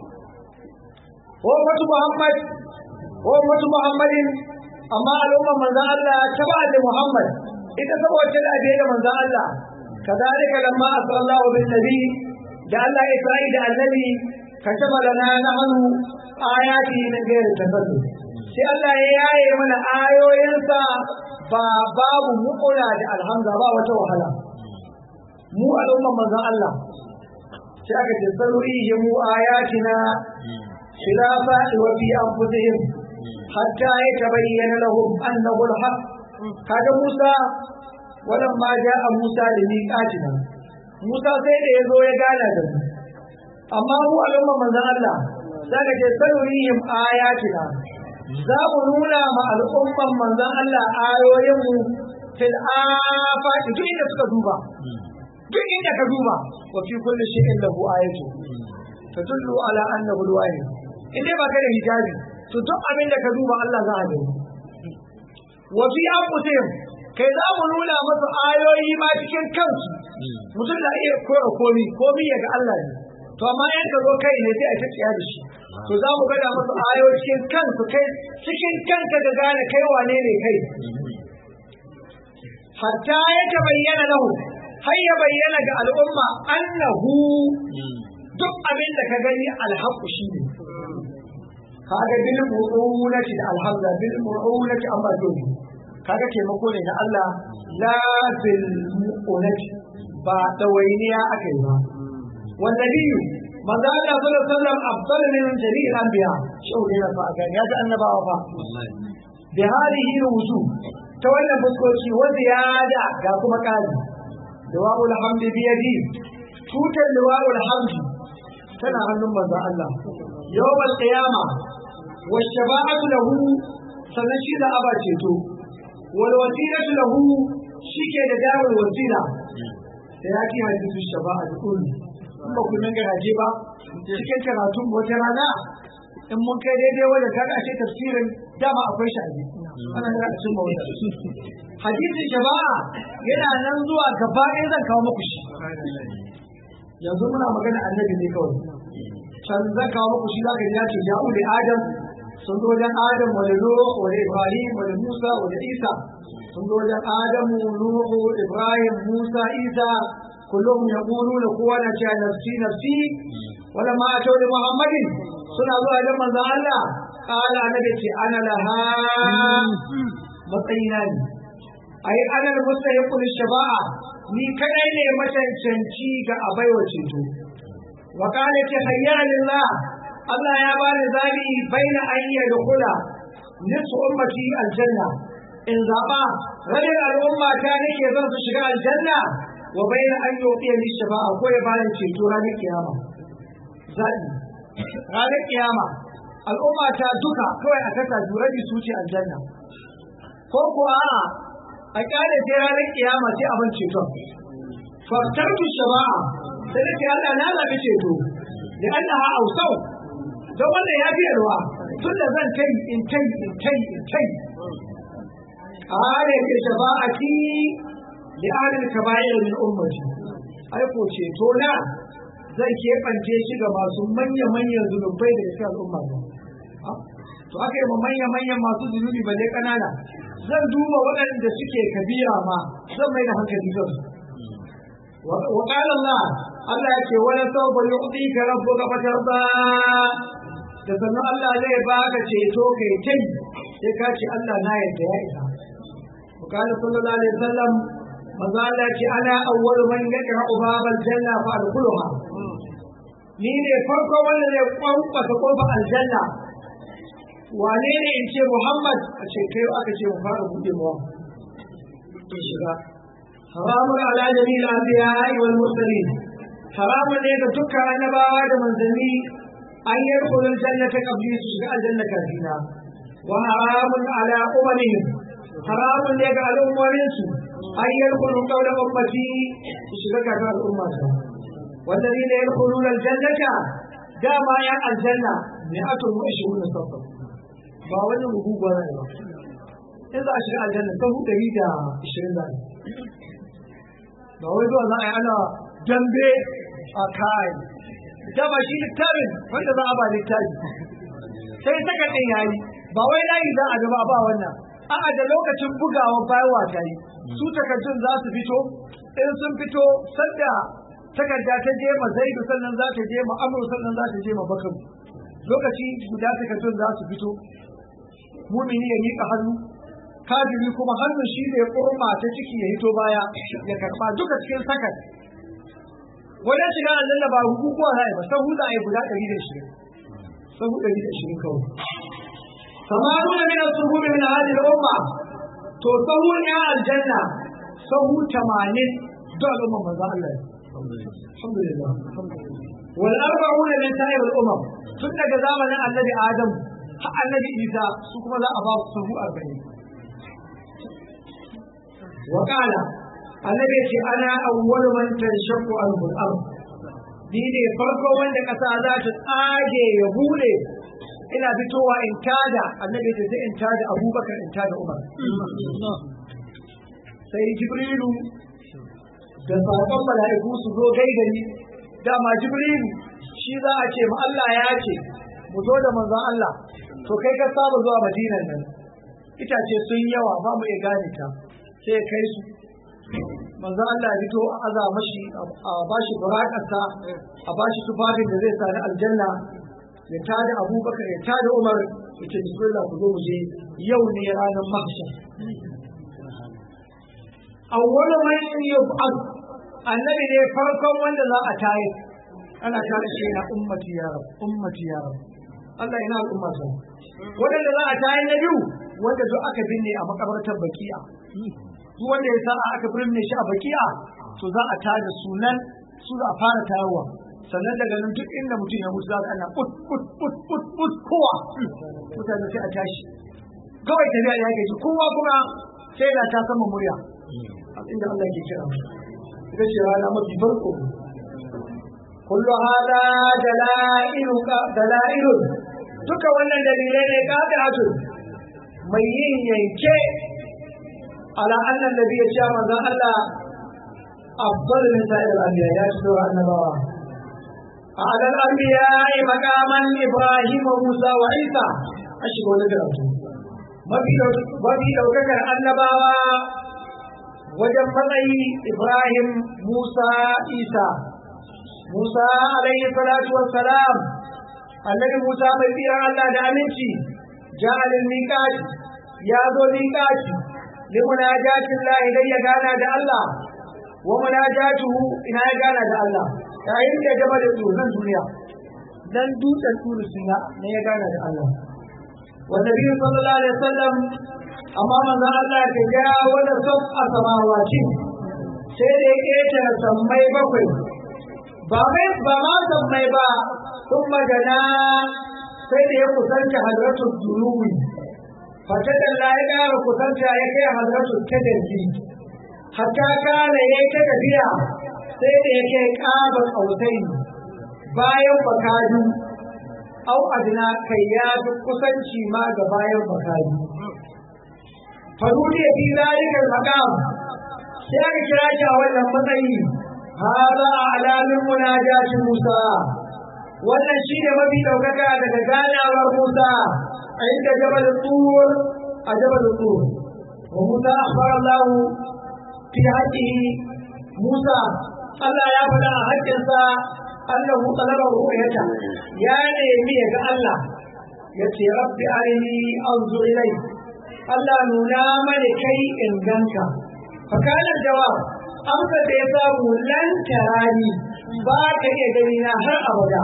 ummatu Muhammad ummatu Muhammadin amma al'ummar manzon Allah ta ba da Muhammad ita saboda da da manzon Allah kadalika lamma asallahu bin nabi da Allah ya sai da annabi kataba lana nahnu ayati min ghairi tafaddu sai Allah ya yaye mana ayoyinsa ba babu mu'ula da alhamza ba wata wahala mu al'ummar manzon Allah sai aka ce sarurihim ayatina khilafa wa fi anfusihim hatta yatabayyana lahum annahu al-haq kaga Musa walamma ja'a Musa da miqatina Musa sai da yazo ya gana da mu amma mu al'umma manzon Allah zaka ce sarurihim ayatina za mu nuna ma al'umman manzon Allah ayoyin mu fil afaqi duk inda suka duba duk inda ka duba wa fi kulli shay'in lahu ayatu tadullu ala annahu al-wahid inda ba ka da hijabi to duk abin da ka duba Allah za a gani wa fi anfusihim kai za mu nuna masa ayoyi ma cikin kansu mutum da iya kora komi komi ya ga Allah ne to amma yan ka zo kai ne sai a ta tsaya da shi to za mu gada masa ayoyi cikin kansu kai cikin kanka da gane kai wane ne kai hatta ya ta bayyana lahu har ya bayyana ga al'umma annahu duk abin da ka gani alhaqqu shi ne kaga bil mu'unati da alhamza bil mu'unati amma dole kaga taimako ne na Allah la bil mu'unati ba dawainiya aka yi ba wanda biyu manzo Allah sallallahu alaihi wasallam afdal min jami'il anbiya shau ne na fa ya ji annabawa fa bi hadihi wujuh ta wannan fuskoki wa ziyada ga kuma kari dawa'ul hamdi bi yadi tutar dawa'ul hamdi tana hannun manzo Allah yawmal qiyama wa shafa'atu lahu sannan shi da aba ceto wal wasilatu lahu shike da dawul wasila da yaki hadisu shafa'atu kun ba ku nan garaje ba cikin karatun wata rana in mun kai daidai wajen kaga ashe tafsirin dama akwai shi ana yana da cimma wata hadisi shaba'a yana nan zuwa gaba ɗaya zan kawo muku shi yanzu muna magana annabi ne kawai can zan kawo muku shi zaka ji ya ce ya uli adam sun zo wajen adam wani nuhu wani ibrahim wani musa wani isa sun zo wajen adamu nuhu ibrahim musa isa kullum ya kulu da kowa na cewa nafsi nafsi wala ma a da muhammadin suna zuwa wajen manzon Allah kala annabi ce ana laha matsayina ne ai ana da mustahiqul shafa'a ni kadai ne macancanci ga abaiwa ceto wa kana ta hayyana lillah Allah ya bani zabi baina an yi da kula nisu ummati aljanna in zaba rabin al'umma ta nake zan su shiga aljanna wa baina an yi ni shafa'a ko ya bani ceto ranar kiyama zabi ranar kiyama al'umma ta duka kawai a kasa jurabi su ce aljanna ko kuwa a kyale sai ranar kiyama sai abin ceton faktartu shaba'a sai da ke Allah na zaɓi ceto da Allah ha ausau don wannan ya fiye ruwa tun da zan kai in kai in kai in kai a hare ke shaba'ati da ahlul kaba'ir min ummati ai ko ceto na zai keɓance shi ga masu manya-manyan zunubai da cikin al'umma ba to aka yi ma manya-manyan masu zunubi ba dai ƙanana zan duba waɗanda suke kabira ma zan mai da hankali kan wa qala Allah Allah ya ce wala sawfa yu'tika rabbuka fatarda da sannan Allah zai baka ceto kai kai sai ka ce Allah na yadda ya isa wa qala sallallahu alaihi wasallam manzo Allah ce ana awwalu man yaqra'u babal janna fa adkhuluha ni ne farko wanda zai kwankwasa kofar aljanna wane ne in ce Muhammad a ce kai aka ce mu fara buɗe mu to shiga haramun ala jami'il anbiya wal mursalin haramun ne ga dukkan annabawa da manzanni an yadkhulu aljannata qabli su shiga aljanna kafina wa haramun ala umamihim haramun ne ga al'ummomin su an yadkhulu qawla ummati su shiga kafin al'ummata والذين يدخلون الجنة دام يا الجنة مئة وعشرون صفا ba wani rubuwa ne ba in za a shiga aljanna ta hu ɗari da ishirin da ba wai zuwa za a yi ana dambe a kai dama shi littafin wanda za a ba littafi sai saka ɗin yayi ba wai layi za a gaba ba wannan a'a da lokacin bugawa bayarwa ta yi su takardun za su fito in sun fito sanda takarda ta je ma zaidu sannan za ta je ma amur sannan za ta je ma bakan lokaci guda takardun za su fito mumini ya miƙa hannu kafiri kuma hannun shi ne kurma ta ciki ya hito baya ya karba duka cikin sakan wajen shiga aljanna ba hukukuwa za a yi ba sahu za a yi guda ɗari da shirin sahu ɗari da shirin kawai samaru da mina suhu min hadi umma to sahu ne a aljanna sahu tamanin don al'umma manzo Allah alhamdulillah wal arba'una min sa'ir al-umam tun daga zamanin annabi adam har annabi isa su kuma za a ba su sahu arba'in wa qala annabi ce ana awwalu man tanshaqqu al-ard ni ne farko wanda kasa za ta tsage ya bude ina fitowa in tada annabi ce sai in tada abubakar in tada umar sai jibrilu da sabon mala'iku su zo gaida ni dama jibrilu shi za a ce ma Allah ya ce mu zo da manzon Allah to kai ka saba zuwa madinan nan itace sun yawa ba mu iya gane ta sai kai su manzo Allah ya fito a aza mashi a bashi burakarsa a bashi tufafin da zai sani aljanna ya tada abubakar ya tada umar ya ce bismillah ku zo mu je yau ne ranar mahshar awwalu man yub'ad annabi ne farkon wanda za a tayi ana tare shi na ummati ya rab ummati ya rab Allah ina al'umma sa wanda za a tayi na biyu wanda duk aka binne a makabartar baki'a duk wanda ya sa'a aka binne shi a baki'a to za a tada sunan su za a fara tayowa sannan daga nan duk inda mutum ya mutu za ka ana put put put put put kowa mutane sai a tashi kawai tafiya ya gaji kowa kuma sai da ta sama murya inda Allah ke kira ita ce rana mafi farko kullu hada dalailuka dalailun duka wannan dalilai ne qati'atun mai yin yanke ala annan nabi ya ce manzon Allah afdal min sa'ir al-anbiya ya ce wa annabawa على الأنبياء مقاما إبراهيم وموسى وعيسى أشهد ولا دراسة mafi ɗaukakar annabawa wajen matsayi Ibrahim Musa Isa Musa alaihi salatu wassalam annabi Musa mai tsiran Allah da aminci ja'alil miqati ya zo miqati li munajatin Allah idan ya gana da Allah wa munajatuhu ina ya gana da Allah yayin da gaba da tsoron duniya dan dutsen turu suna ne ya gana da Allah والنبي صلى الله عليه وسلم amma manzon Allah ka ga wanda son a samawati sai da ya ƙetare sammai bakwai ba mai ba ma sammai ba sun magana sai da ya kusanta hadratul dunuwi fata da Allah ya ƙara kusanta ya kai hadratul tadarji hatta kana ya ta tafiya sai da ya kai ƙaba ƙautai bayan bakadu au adina kai ya fi kusanci ma ga bayan bakari farudi ya fi zalikar makam sai aka kira shi a wannan matsayi هذا أعلى من مناجاة موسى wannan shi ne mafi ɗaukaka daga ganawar Musa a inda jabal tur a jabal tur wa Musa akhbar Allah fi haqqihi Musa Allah ya faɗa a haƙƙinsa Allah mu talaba ru'yata ya nemi ya ga Allah ya ce rabbi arini anzur ilai Allah nuna mani kai in ganka fa kana jawab amsa da ya samu lan tarani ba ka iya gani na har abada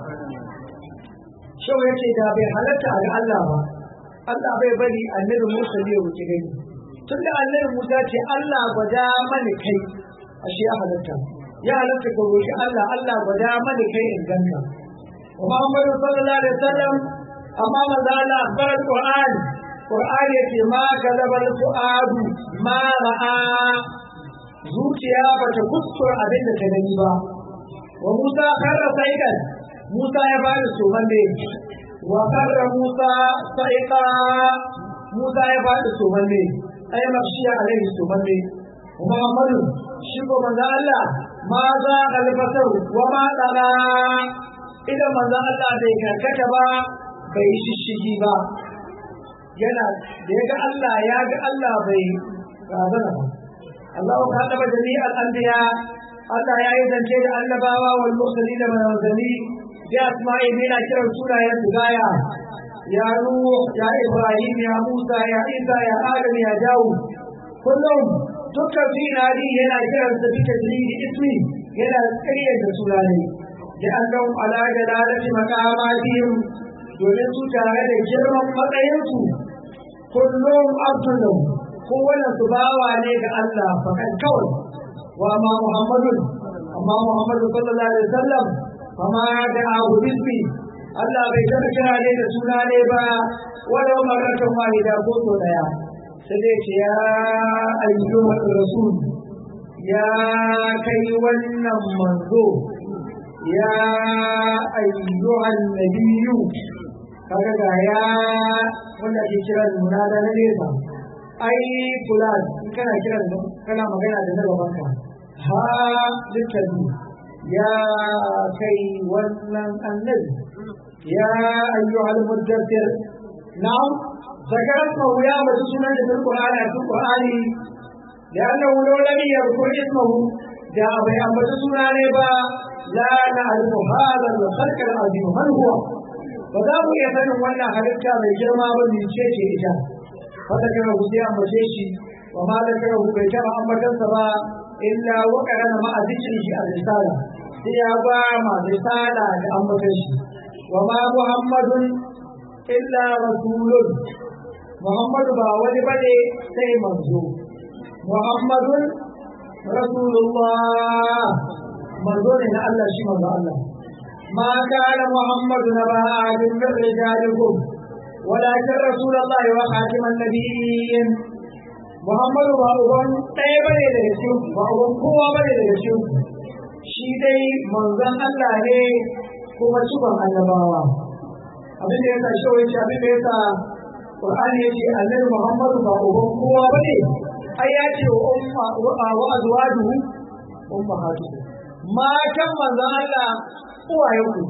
shau ya ce da bai halatta a ga Allah ba Allah bai bari annabi Musa ne wuce gani tunda annabi Musa ce Allah gwada mani kai ashe ya halatta ya halatta ka roki Allah Allah gwada mani kai in ganka Muhammad sallallahu alaihi wasallam amma manzo Allah akbar Qur'an Qur'an yace ma kadabal fuadu ma ra'a zuciya bata kuskura abin da ta gani ba wa Musa karra saidan Musa ya bada somalle wa karra Musa sa'iqa Musa ya bada somalle ay makshiya alaihi somalle Muhammadu shi ko manzo Allah ma za albasar wa ma tsara idan manzo Allah bai karkata ba bai shishigi ba yana da ya ga Allah ya ga Allah bai razana ba Allah ka taba jami'al anbiya Allah ya yi zance da annabawa wal mursalin da manzanni ya asma'i ne na kiran sunayen su gaya ya Nuh ya Ibrahim ya Musa ya Isa ya Adam ya Dawud kullum dukkan finari yana kiran sa bisa dalili ismi yana tsiriyar da sunanai da annan ala da lalati makamatihim domin su tare da girman matsayinsu kullum abdullu kowane su bawa ne ga Allah fakan kawai wa ma Muhammadun amma Muhammadu sallallahu alaihi wasallam amma da abu bismi Allah bai taɓa kira ne da suna ne ba walau marratan wahida ko so daya sai dai ce ya ayyuhar rasul ya kai wannan manzo ya ayyuhan nabiyyu kaga ga ya wanda ke kira munada na nesa ai fulan in kana kiran kana magana da na gaban ka ha littafi ya kai wannan annabi ya ayyuhal muddathir na'am ذكرته يا مسجنا في القرآن في القرآن لأنه لو لم يذكر اسمه جاء بيان مسجنا نبا لا نعرف هذا الخلق العظيم من هو فذاك يسن ولا حدثا من جرما من شيء إجا فذكره سيا مشيشي وما ذكره بيتما أمبتن سبا إلا وكان مع ذكره الرسالة سيا ما رسالة أمبتن وما محمد إلا رسول Muhammadu ba wani bane sai manzo Muhammadun Rasulullah manzo ne na Allah shi manzo Allah ma kana Muhammadu na ba'adin min rijalikum walakin Rasulullah wa khatiman nabiyyin Muhammadu ba uban ɗaya bane daga cikin ba uban kowa bane daga cikin shi dai manzon Allah ne kuma cikon annabawa abin da ya sa shi wani abin da ya sa Qur'ani ya ce annabi Muhammadu ba uban kowa ba ne, ai ya ce wa azwaju ummahatu. Matan manzon Allah uwayen ku.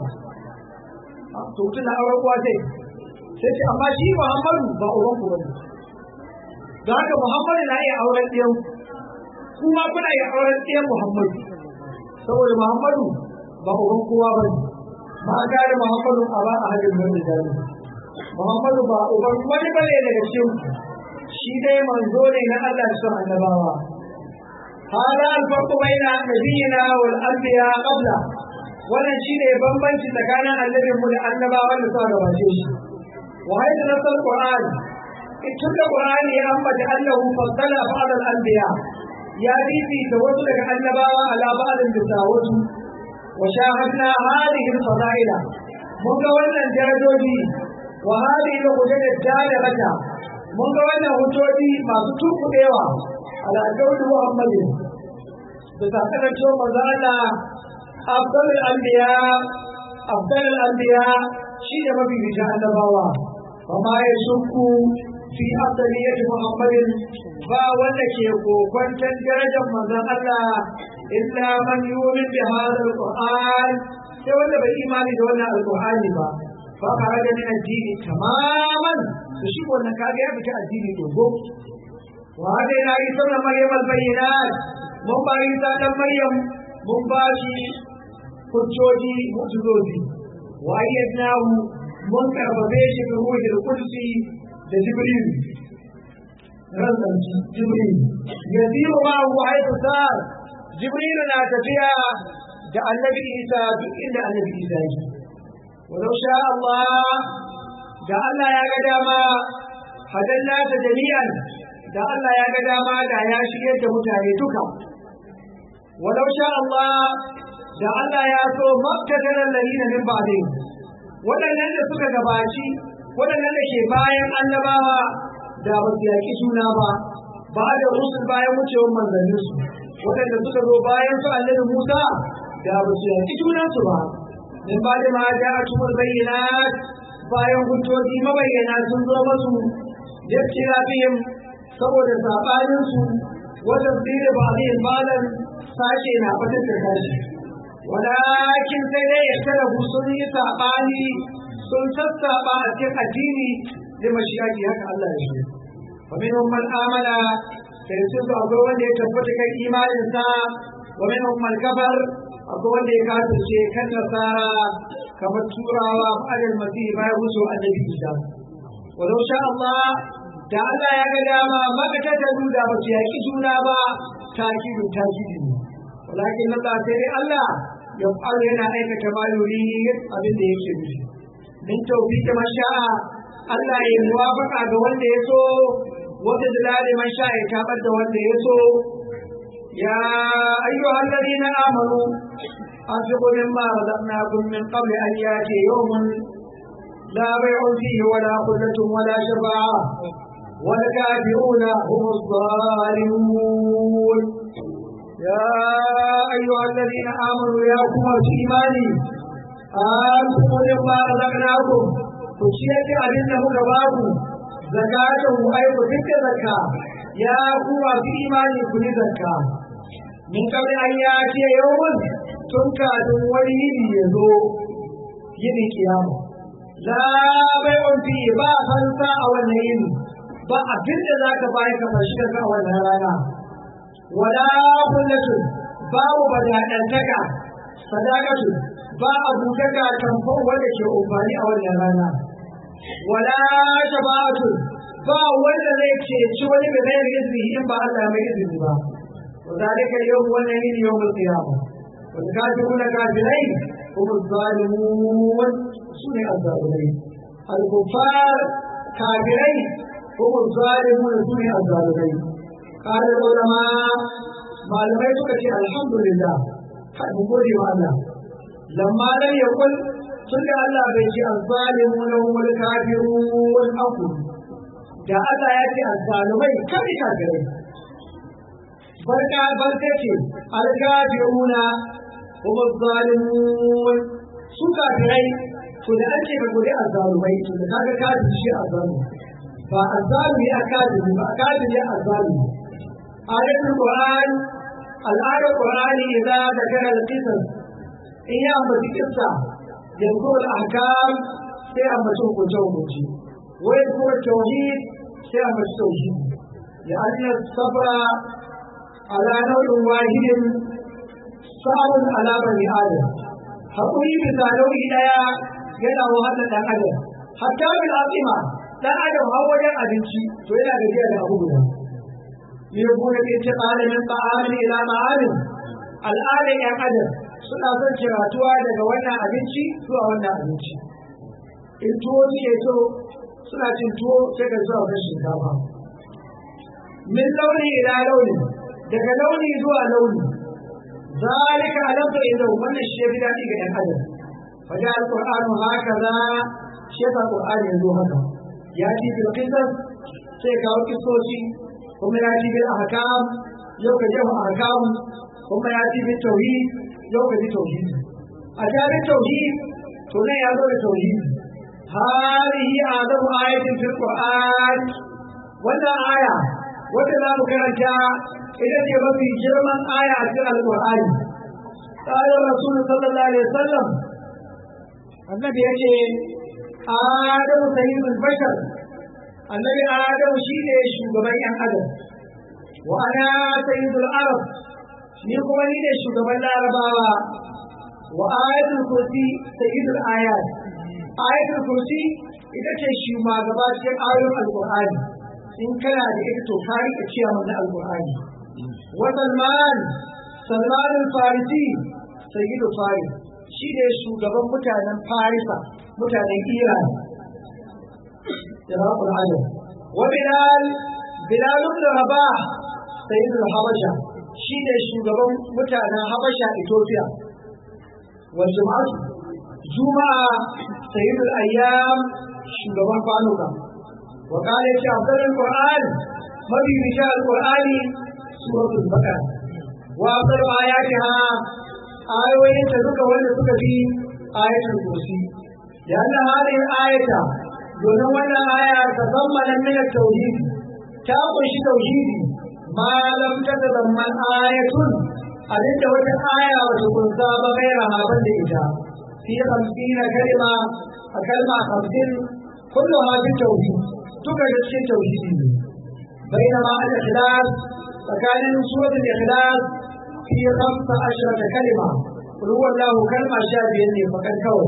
To tun da auren uwa sai sai ce amma shi Muhammadu ba uban ku bane. Da haka Muhammadu na iya auren ɗiyan kuma kuna iya auren ɗiyan Muhammadu. Saboda Muhammadu ba uban kowa bane. Ma gane Muhammadu a ba a hajjin mai da Muhammadu ba uban wani bane daga cikin shi dai manzo ne na Allah su annabawa. Hada alfarku baina nabiyina wal anbiya qabla wannan shine bambanci tsakanin annabin mu da annabawan da suka gabace shi. Wa hayda nasal Qur'an tun da Qur'ani ya ambata annahu faddala ba'd al anbiya ya da wasu daga annabawa ala ba'd bisa wasu wa shahadna hadhihi al fadaila mun ga wannan darajoji وهذه الحجج الدالة mun ga wannan hujjoji masu tukuɗewa ala kauli Muhammadin da sakanar cewa manzo Allah afdalul anbiya afdalul anbiya shi ne mafi bisa annabawa wa ma ya shukku fi afdaliyati Muhammadin ba wanda ke kokwantar darajar manzon Allah illa man yu'min bi hadha alquran sai wanda bai imani da wannan alqur'ani ba fa kharaja min ad-din tamaman to shi wannan kaga ya fita addini dogo wa hada ila isa na maryam al-bayyinat mun ba isa dan maryam mun ba shi hujjoji mu'jizozi wa ayyadnahu mun karbabe shi da ruhul qudsi da jibril razan jibril yasiru ma huwa haythu sar jibril na tafiya da annabi isa duk inda annabi isa yake walau sha Allah da Allah ya ga dama hadanna ta jami'an da Allah ya ga dama da ya shigar da mutane duka walau sha Allah da Allah ya so makkatar lalina min ba'dih waɗannan da suka gabaci waɗannan da ke bayan annabawa da ba su yaƙi juna ba ba da rusul bayan wucewar manzanninsu waɗanda suka zo bayan su annabi Musa da ba su yaƙi junansu ba min ba da ma ja a tumur bayyana bayan hujjoji mabayyana sun zo masu yake rafihim saboda saɓaninsu wajen tsere ba zai malam sashe na fatar da kashi walakin sai dai ya kada sun yi saɓani sun sassaɓa a cikin addini da mashiyaki haka Allah ya shi wa minhum man amana sai su ga akwai wanda ya tabbata kan imanin sa wa minhum man kafar akwai wanda ya kafirce kan nasara kamar turawa ba'al masih bayan wucewa annabi Isa walau sha Allah da Allah ya ga dama maka ta da ba su yaki juna ba takidu takidu ne walakin Allah sai dai Allah ya fara yana aikata ma yuri abin da yake nufi min tawfiqi man sha'a Allah ya muwafaqa ga wanda ya so wanda dalali man sha'a ya tabar da wanda ya so ya ayyuhal ladina amanu anfiqu mimma razaqnakum min qabli an yati yawmun la bay'un fihi wala khullatun wala shafa'a والكافرون هم الظالمون يا أيها الذين آمنوا يا قوة إيماني آمنوا لما رزقناكم كشية أبنه كبابو زكاته أي تلك زكاة يا قوة إيماني كل زكاة من قبل أن يأتي يوم تنكا ولي يزو يدي قيامة لا بيع فيه با فلسا أو النيل ba abin da za ka bayi ka fashi ka a wannan rana wala kullatu babu badadantaka sadaqatu ba abutaka tamfon wanda ke umfani a wannan rana wala shafa'atu ba wanda zai ceci wani da zai izini in ba Allah mai izini ba wa zalika yawm wannan yin yawmul qiyamah wal kafiruna kafirai hum zalimun sune azzalimai al kuffar kafirai هم الظالمون سنة الظالمين قال العلماء malamai suka ce alhamdulillah kai mu gode wa Allah lamma lam yakul tun da Allah bai ce azzalimun wal kafirun aku da Allah ya ce azzalumai kai kafirai barka barka ce al kafiruna hum azzalimun su kafirai to da ake ga gode azzalumai to da kaga kafiri shi azzalumai ba azzalumi a kafiri ba kafiri azzalumi ayatul qur'an al'adar qur'ani idza zakara al-qisas in ya ambaci kissa yanzu al-ahkam sai ambaci hukunce hukunci wa yanzu tauhid sai ambaci tauhid ya anna sabra ala nau'in wahidin sa'un ala bani adam haƙuri bisa nau'i ɗaya yana wahalar ɗan adam hatta bil azima dan adam har wajen abinci to yana gajiya da abu guda يكون الانتقال من طعام الى طعام al'adar ‘yan adam suna son ciratuwa daga wannan abinci zuwa wannan abinci in tuwo suke so suna cin tuwo sai ka zuwa kan shinkafa min launi ila launi daga launi zuwa launi zalika alamta inda wannan shi ya daɗi ga ‘yan adam faja alƙur'anu haka za shi yasa ƙur'ani yanzu haka ya ci bil qisas sai kawo kisoshi kuma ya ci bil ahkam yau ka jefa ahkam kuma ya ci bil tauhid yau ka ji tauhid a tare tauhid to ne ya zo da tauhid hadihi azamu ayatin fil qur'an wannan aya wanda za mu karanta ita ce mafi girman aya a cikin alƙur'ani قال الرسول صلى الله عليه وسلم النبي يجي آدم سيد البشر النبي آدم شيء شugaba ‘yan adam wa ana sayyidul arab ni kuma ni ne shugaban larabawa wa ayatul kursi sayyidul ayat ayatul kursi ita ce shugaba cikin ayoyin alqur'ani in kana da ita to ka rika ciyawa na alqur'ani wa salman salman al-farisi sayyidu faris shi ne shugaban mutanen farisa mutanen iran iraqul alam wa bilal bilal ibn rabah sayyidul habasha shi ne shugaban mutanen habasha ethiopia wa juma'atu juma'a sayyidul ayyam shugaban kwanuka wa qala ya afdalul qur'an mabi bisha al-qur'ani suratul baqara wa afdalu ayatiha ayoyin da suka wanda suka bi ayatul kursi da Allah hadin ayata domin wannan aya ta zammana min tauhid ta kunshi tauhidi ma lam tatazamman ayatun abinda wata aya wata kunsa ba gaira haban da ita fi 50 kalma a kalma 50 kullu hadin tauhid duka da cikin tauhidi ne bainama al-ikhlas tsakanin suratul ikhlas في خمس عشرة كلمة قل هو الله كلمة شابه فقد كون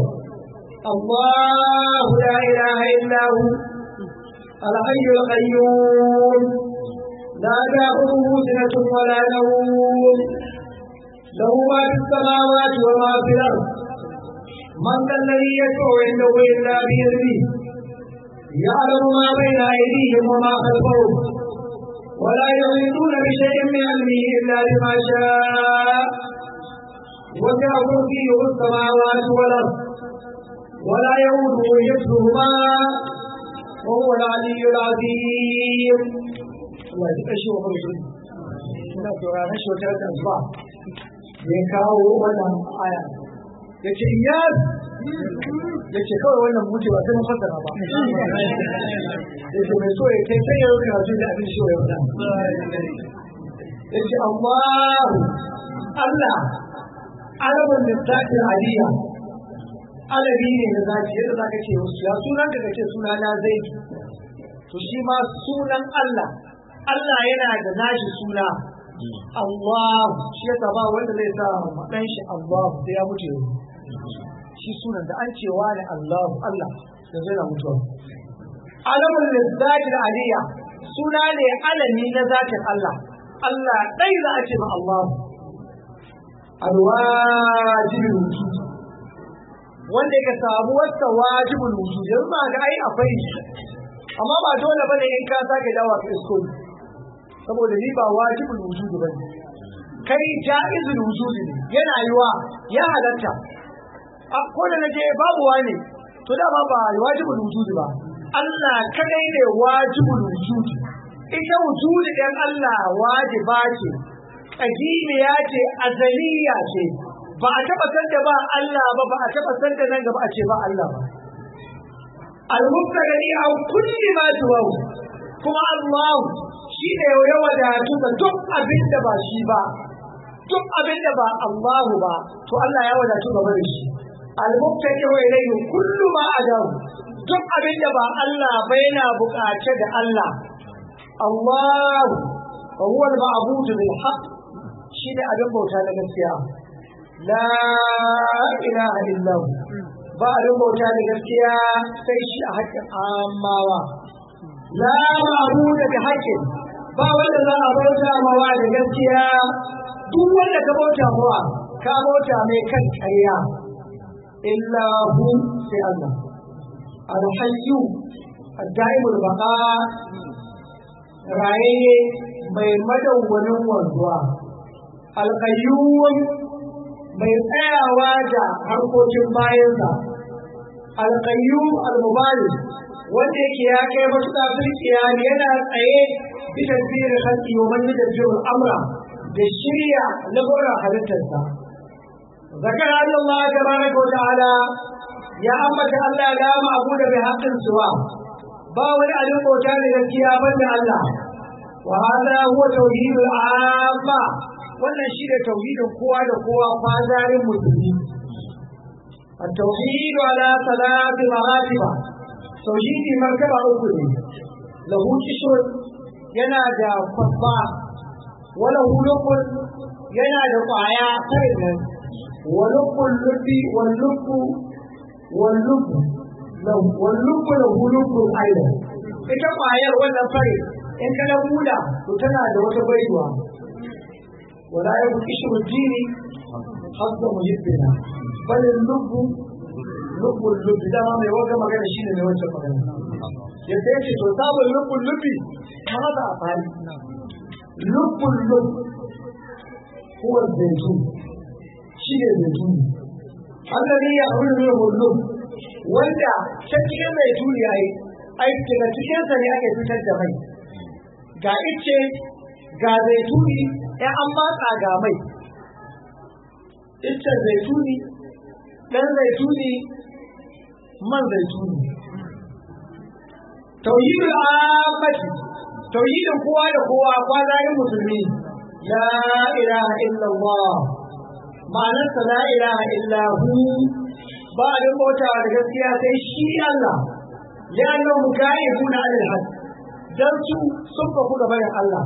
الله لا إله إلا هو الحي القيوم لا تأخذه سنة ولا نوم له ما في السماوات وما في الأرض من ذا الذي يدعو عنده إلا بإذنه يعلم ما بين أيديهم وما خلفهم ولا يحيطون بشيء من علمه إلا بما شاء وسع كرسيه السماوات والأرض ولا يؤوده حفظهما وهو العلي العظيم الله يتقشوا مرسل suna sauraron shi wata rata zuwa ya kawo wannan aya ya ce iyas ya ce kawai wannan mutu ba sai mun fassara ba ya ce mai so ya kai sai ya rubuta su da abin shi ya wata ya ce Allah Allah alamun da zaki aliya alabi ne da zaki yadda zaka ce wasu ya sunan da kace suna na zai to shi ma sunan Allah Allah yana da nashi suna Allah shi yasa ba wanda zai sa madan shi Allah sai ya mutu shi sunan da an ce wani Allah Allah da zai na mutuwa alamun lizzati aliyya suna ne alami na zatin Allah Allah dai za a ce ma Allah alwajibul wujud wanda ka samu wata wajibul wujud yanzu ma ga ai akwai amma ba dole bane in ka sake dawa ka isko saboda ni ba wajibul wujud bane kai jaizul wujud ne yana yiwa ya halatta a ko da naje babu wani to dama ba wajibul wujud ba Allah kadai ne wajibul wujud ita wujud ɗin Allah wajiba ce kadimiya ce azaliya ce ba a taba san da ba Allah ba ba a taba san da nan gaba a ce ba Allah ba al-mubtadi aw kulli ma tuwaw kuma Allah shi ne ya wadatu da duk abin da ba shi ba duk abin da ba Allah ba to Allah ya wadatu gaba da shi al-mubtadi wa ilayhi kullu ma adam duk abin da ba Allah ba yana buƙace da Allah Allah wa huwa al-ma'bud bil haqq shi ne abin bauta na gaskiya la ilaha illahu ba abin bauta da gaskiya sai shi a haƙƙin amawa la ma'budu da haƙƙin ba wanda za a bauta mawa da gaskiya duk wanda ka bauta mawa ka bauta mai kan ƙarya illa hu sai Allah alhayyu ad-daimul baqa raye mai madawwanin wanzuwa alƙayyum mai tsayawa da harkokin bayansa alƙayyum almubali wanda yake ya kai matuƙa firkiya yana tsaye bisa tsirin haƙƙi wa man da jirin amra da shirya lamuran halittarsa zakar Allah tabaraka wa ta'ala ya ambata Allah ya gama abu da bai haƙƙin suwa ba wani abin bauta da gaskiya banda Allah wa hada huwa tauhidul amma wannan shi da tauhidin kowa da kowa fazarin musulmi التوحيد على ثلاث مراتب توحيد مرتبة أخرى له كشر ينادى فضاء وله لب ينادى طايا خيرا ولب اللب واللب واللب له واللب له لب أيضا ita ƙwayar wannan fari in ka na buda to tana da wata baiwa wala ya buki shi mutini hasba muhibbina bal lubbu lubbu lubbi dama mai wata magana shine mai wancan magana yadda yake to sabon lubbu lubbi kama da a fari lubbu lubbi huwa zaitun shi ne zaitun Allah ya hulu ne hullu wanda ta cikin zaitun ya yi aiki da cikinsa ne ake fitar da mai ga ice ga zaituni ya an matsa ga mai icen zaituni ɗan zaituni man zaituni tauhidul amati tauhidin kowa da kowa kwazayin musulmi la ilaha illallah ma'anarsa la ilaha illahu ba a bautawa da gaskiya sai shi Allah لأنهم كائفون عن الحد درسوا سبق gaban Allah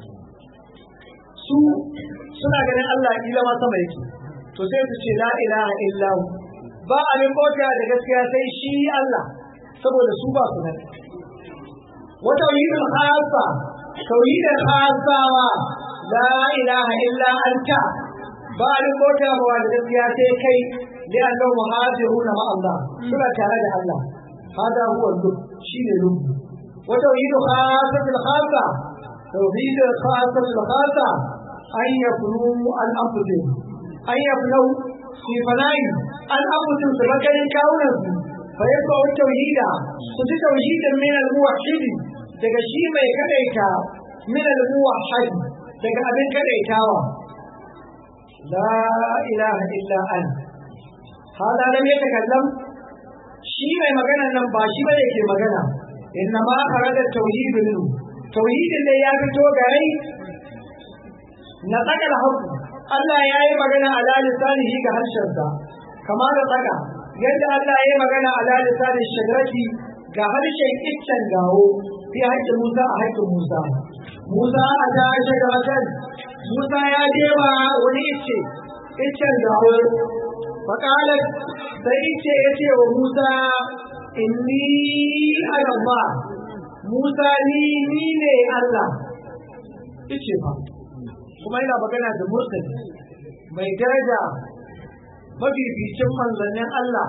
su suna ganin Allah ila ma sama yake to sai su ce la ilaha illa hu ba abin bauta da gaskiya sai shi Allah saboda su ba su nan wa tauhidul khassa tauhidul khassawa la ilaha illa anta ba abin bauta ba da gaskiya sai kai li'annahu muhajiruna ma Allah suna tare da Allah هذا هو اللب شيء اللب وتوحيد خاصة الخاصة توحيد خاصة الخاصة أن يكونوا الأنفسهم أن يكونوا في فناء الأنفسهم تفكر كونهم فيبقى التوحيد فتي توحيد من الموحد daga shi mai kadaita min al-muwahhid daga abin kadaitawa la ilaha illa an hada lam yatakallam shi mai magana nan ba shi bane ke magana inna ma kharaja tauhid minhu tauhidin da ya fito gare na tsakar haku Allah ya yi magana ala lisanihi ga harshensa kama da tsaka yadda Allah ya yi magana ala lisanin shagrati ga harshen iccen gawo fi haƙƙin Musa a haƙƙin Musa Musa a ta shagratan Musa ya jewa wani icce iccen gawo faƙalar sai ice ya ce wa Musa inni Allah Musa ni ni ne Allah ice ba kuma yana magana da mursali mai daraja mafificin manzannin Allah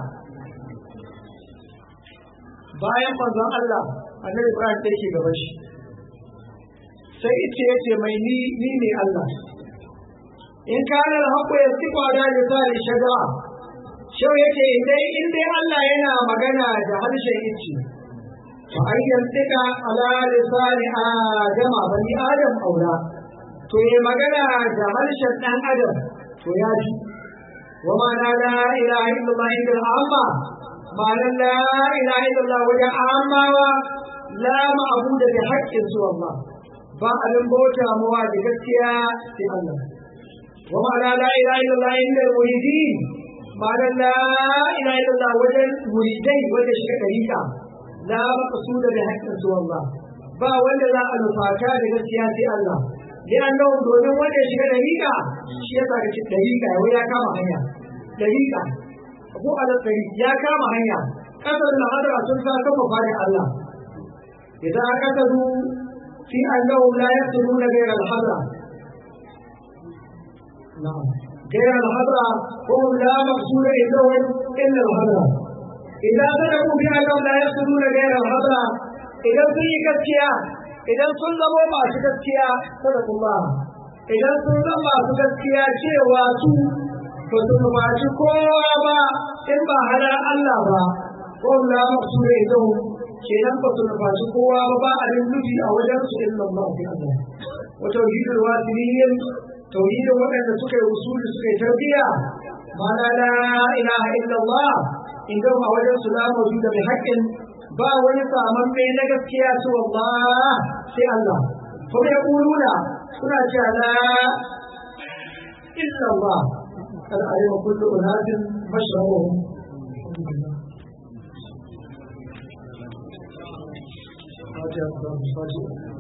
bayan manzon Allah annabi Ibrahim da yake gaban shi sai ice ya ce mai ni ni ne Allah in kana haƙo ya sifa da lisani shajara shau yake dai in dai Allah yana magana da harshen ice fa ayyan tika ala lisani adama bani adam aula to yi magana da harshen dan adam to ya ji wa ma la ilaha illallah inda amma ma la ilaha illallah wajen amawa la ma'budu bi haqqin su Allah ba abin bauta mawa da gaskiya sai Allah wa ma la ilaha illallah inda muridin ma'ana la ilaha illallah wajen muridai wajen shiga ɗariƙa la maqsuda bi haqqin su Allah ba wanda za a nufata da gaskiya sai Allah li annahu domin wanda ya shiga ɗariƙa shi ya saka cikin ɗariƙa ya ya kama hanya ɗariƙa ko ala ɗari ya kama hanya kasar da hadara sun sa kafa fadin Allah idan aka tazu fi annahu la yaqtuluna ghayra al-hadra na'am غير الحضرة هم لا مقصود عندهم إلا الحضرة إذا صدقوا بأنهم لا يقصدون غير الحضرة إذا في كتيا إذا سلموا ما سكتيا صدق الله إذا سلموا ما سكتيا شيء واسو فسنفاتي كوابا إما هلا الله با هم لا مقصود عندهم kenan ba su nufaci kowa ba ba a nufi a wajen su illa Allah fi Allah wa tauhidul wasiliyyin tauhidin waɗanda suka yi usuli suka yi tarbiyya mana la ilaha illallah idan a wajen su la mawjuda bi haqqin ba wani saman mai na gaskiya su Allah sai Allah kuma ya kuluna suna cewa la illa Allah kada a yi wa kullu unatin mashrabuhum Fatiha, Fatiha.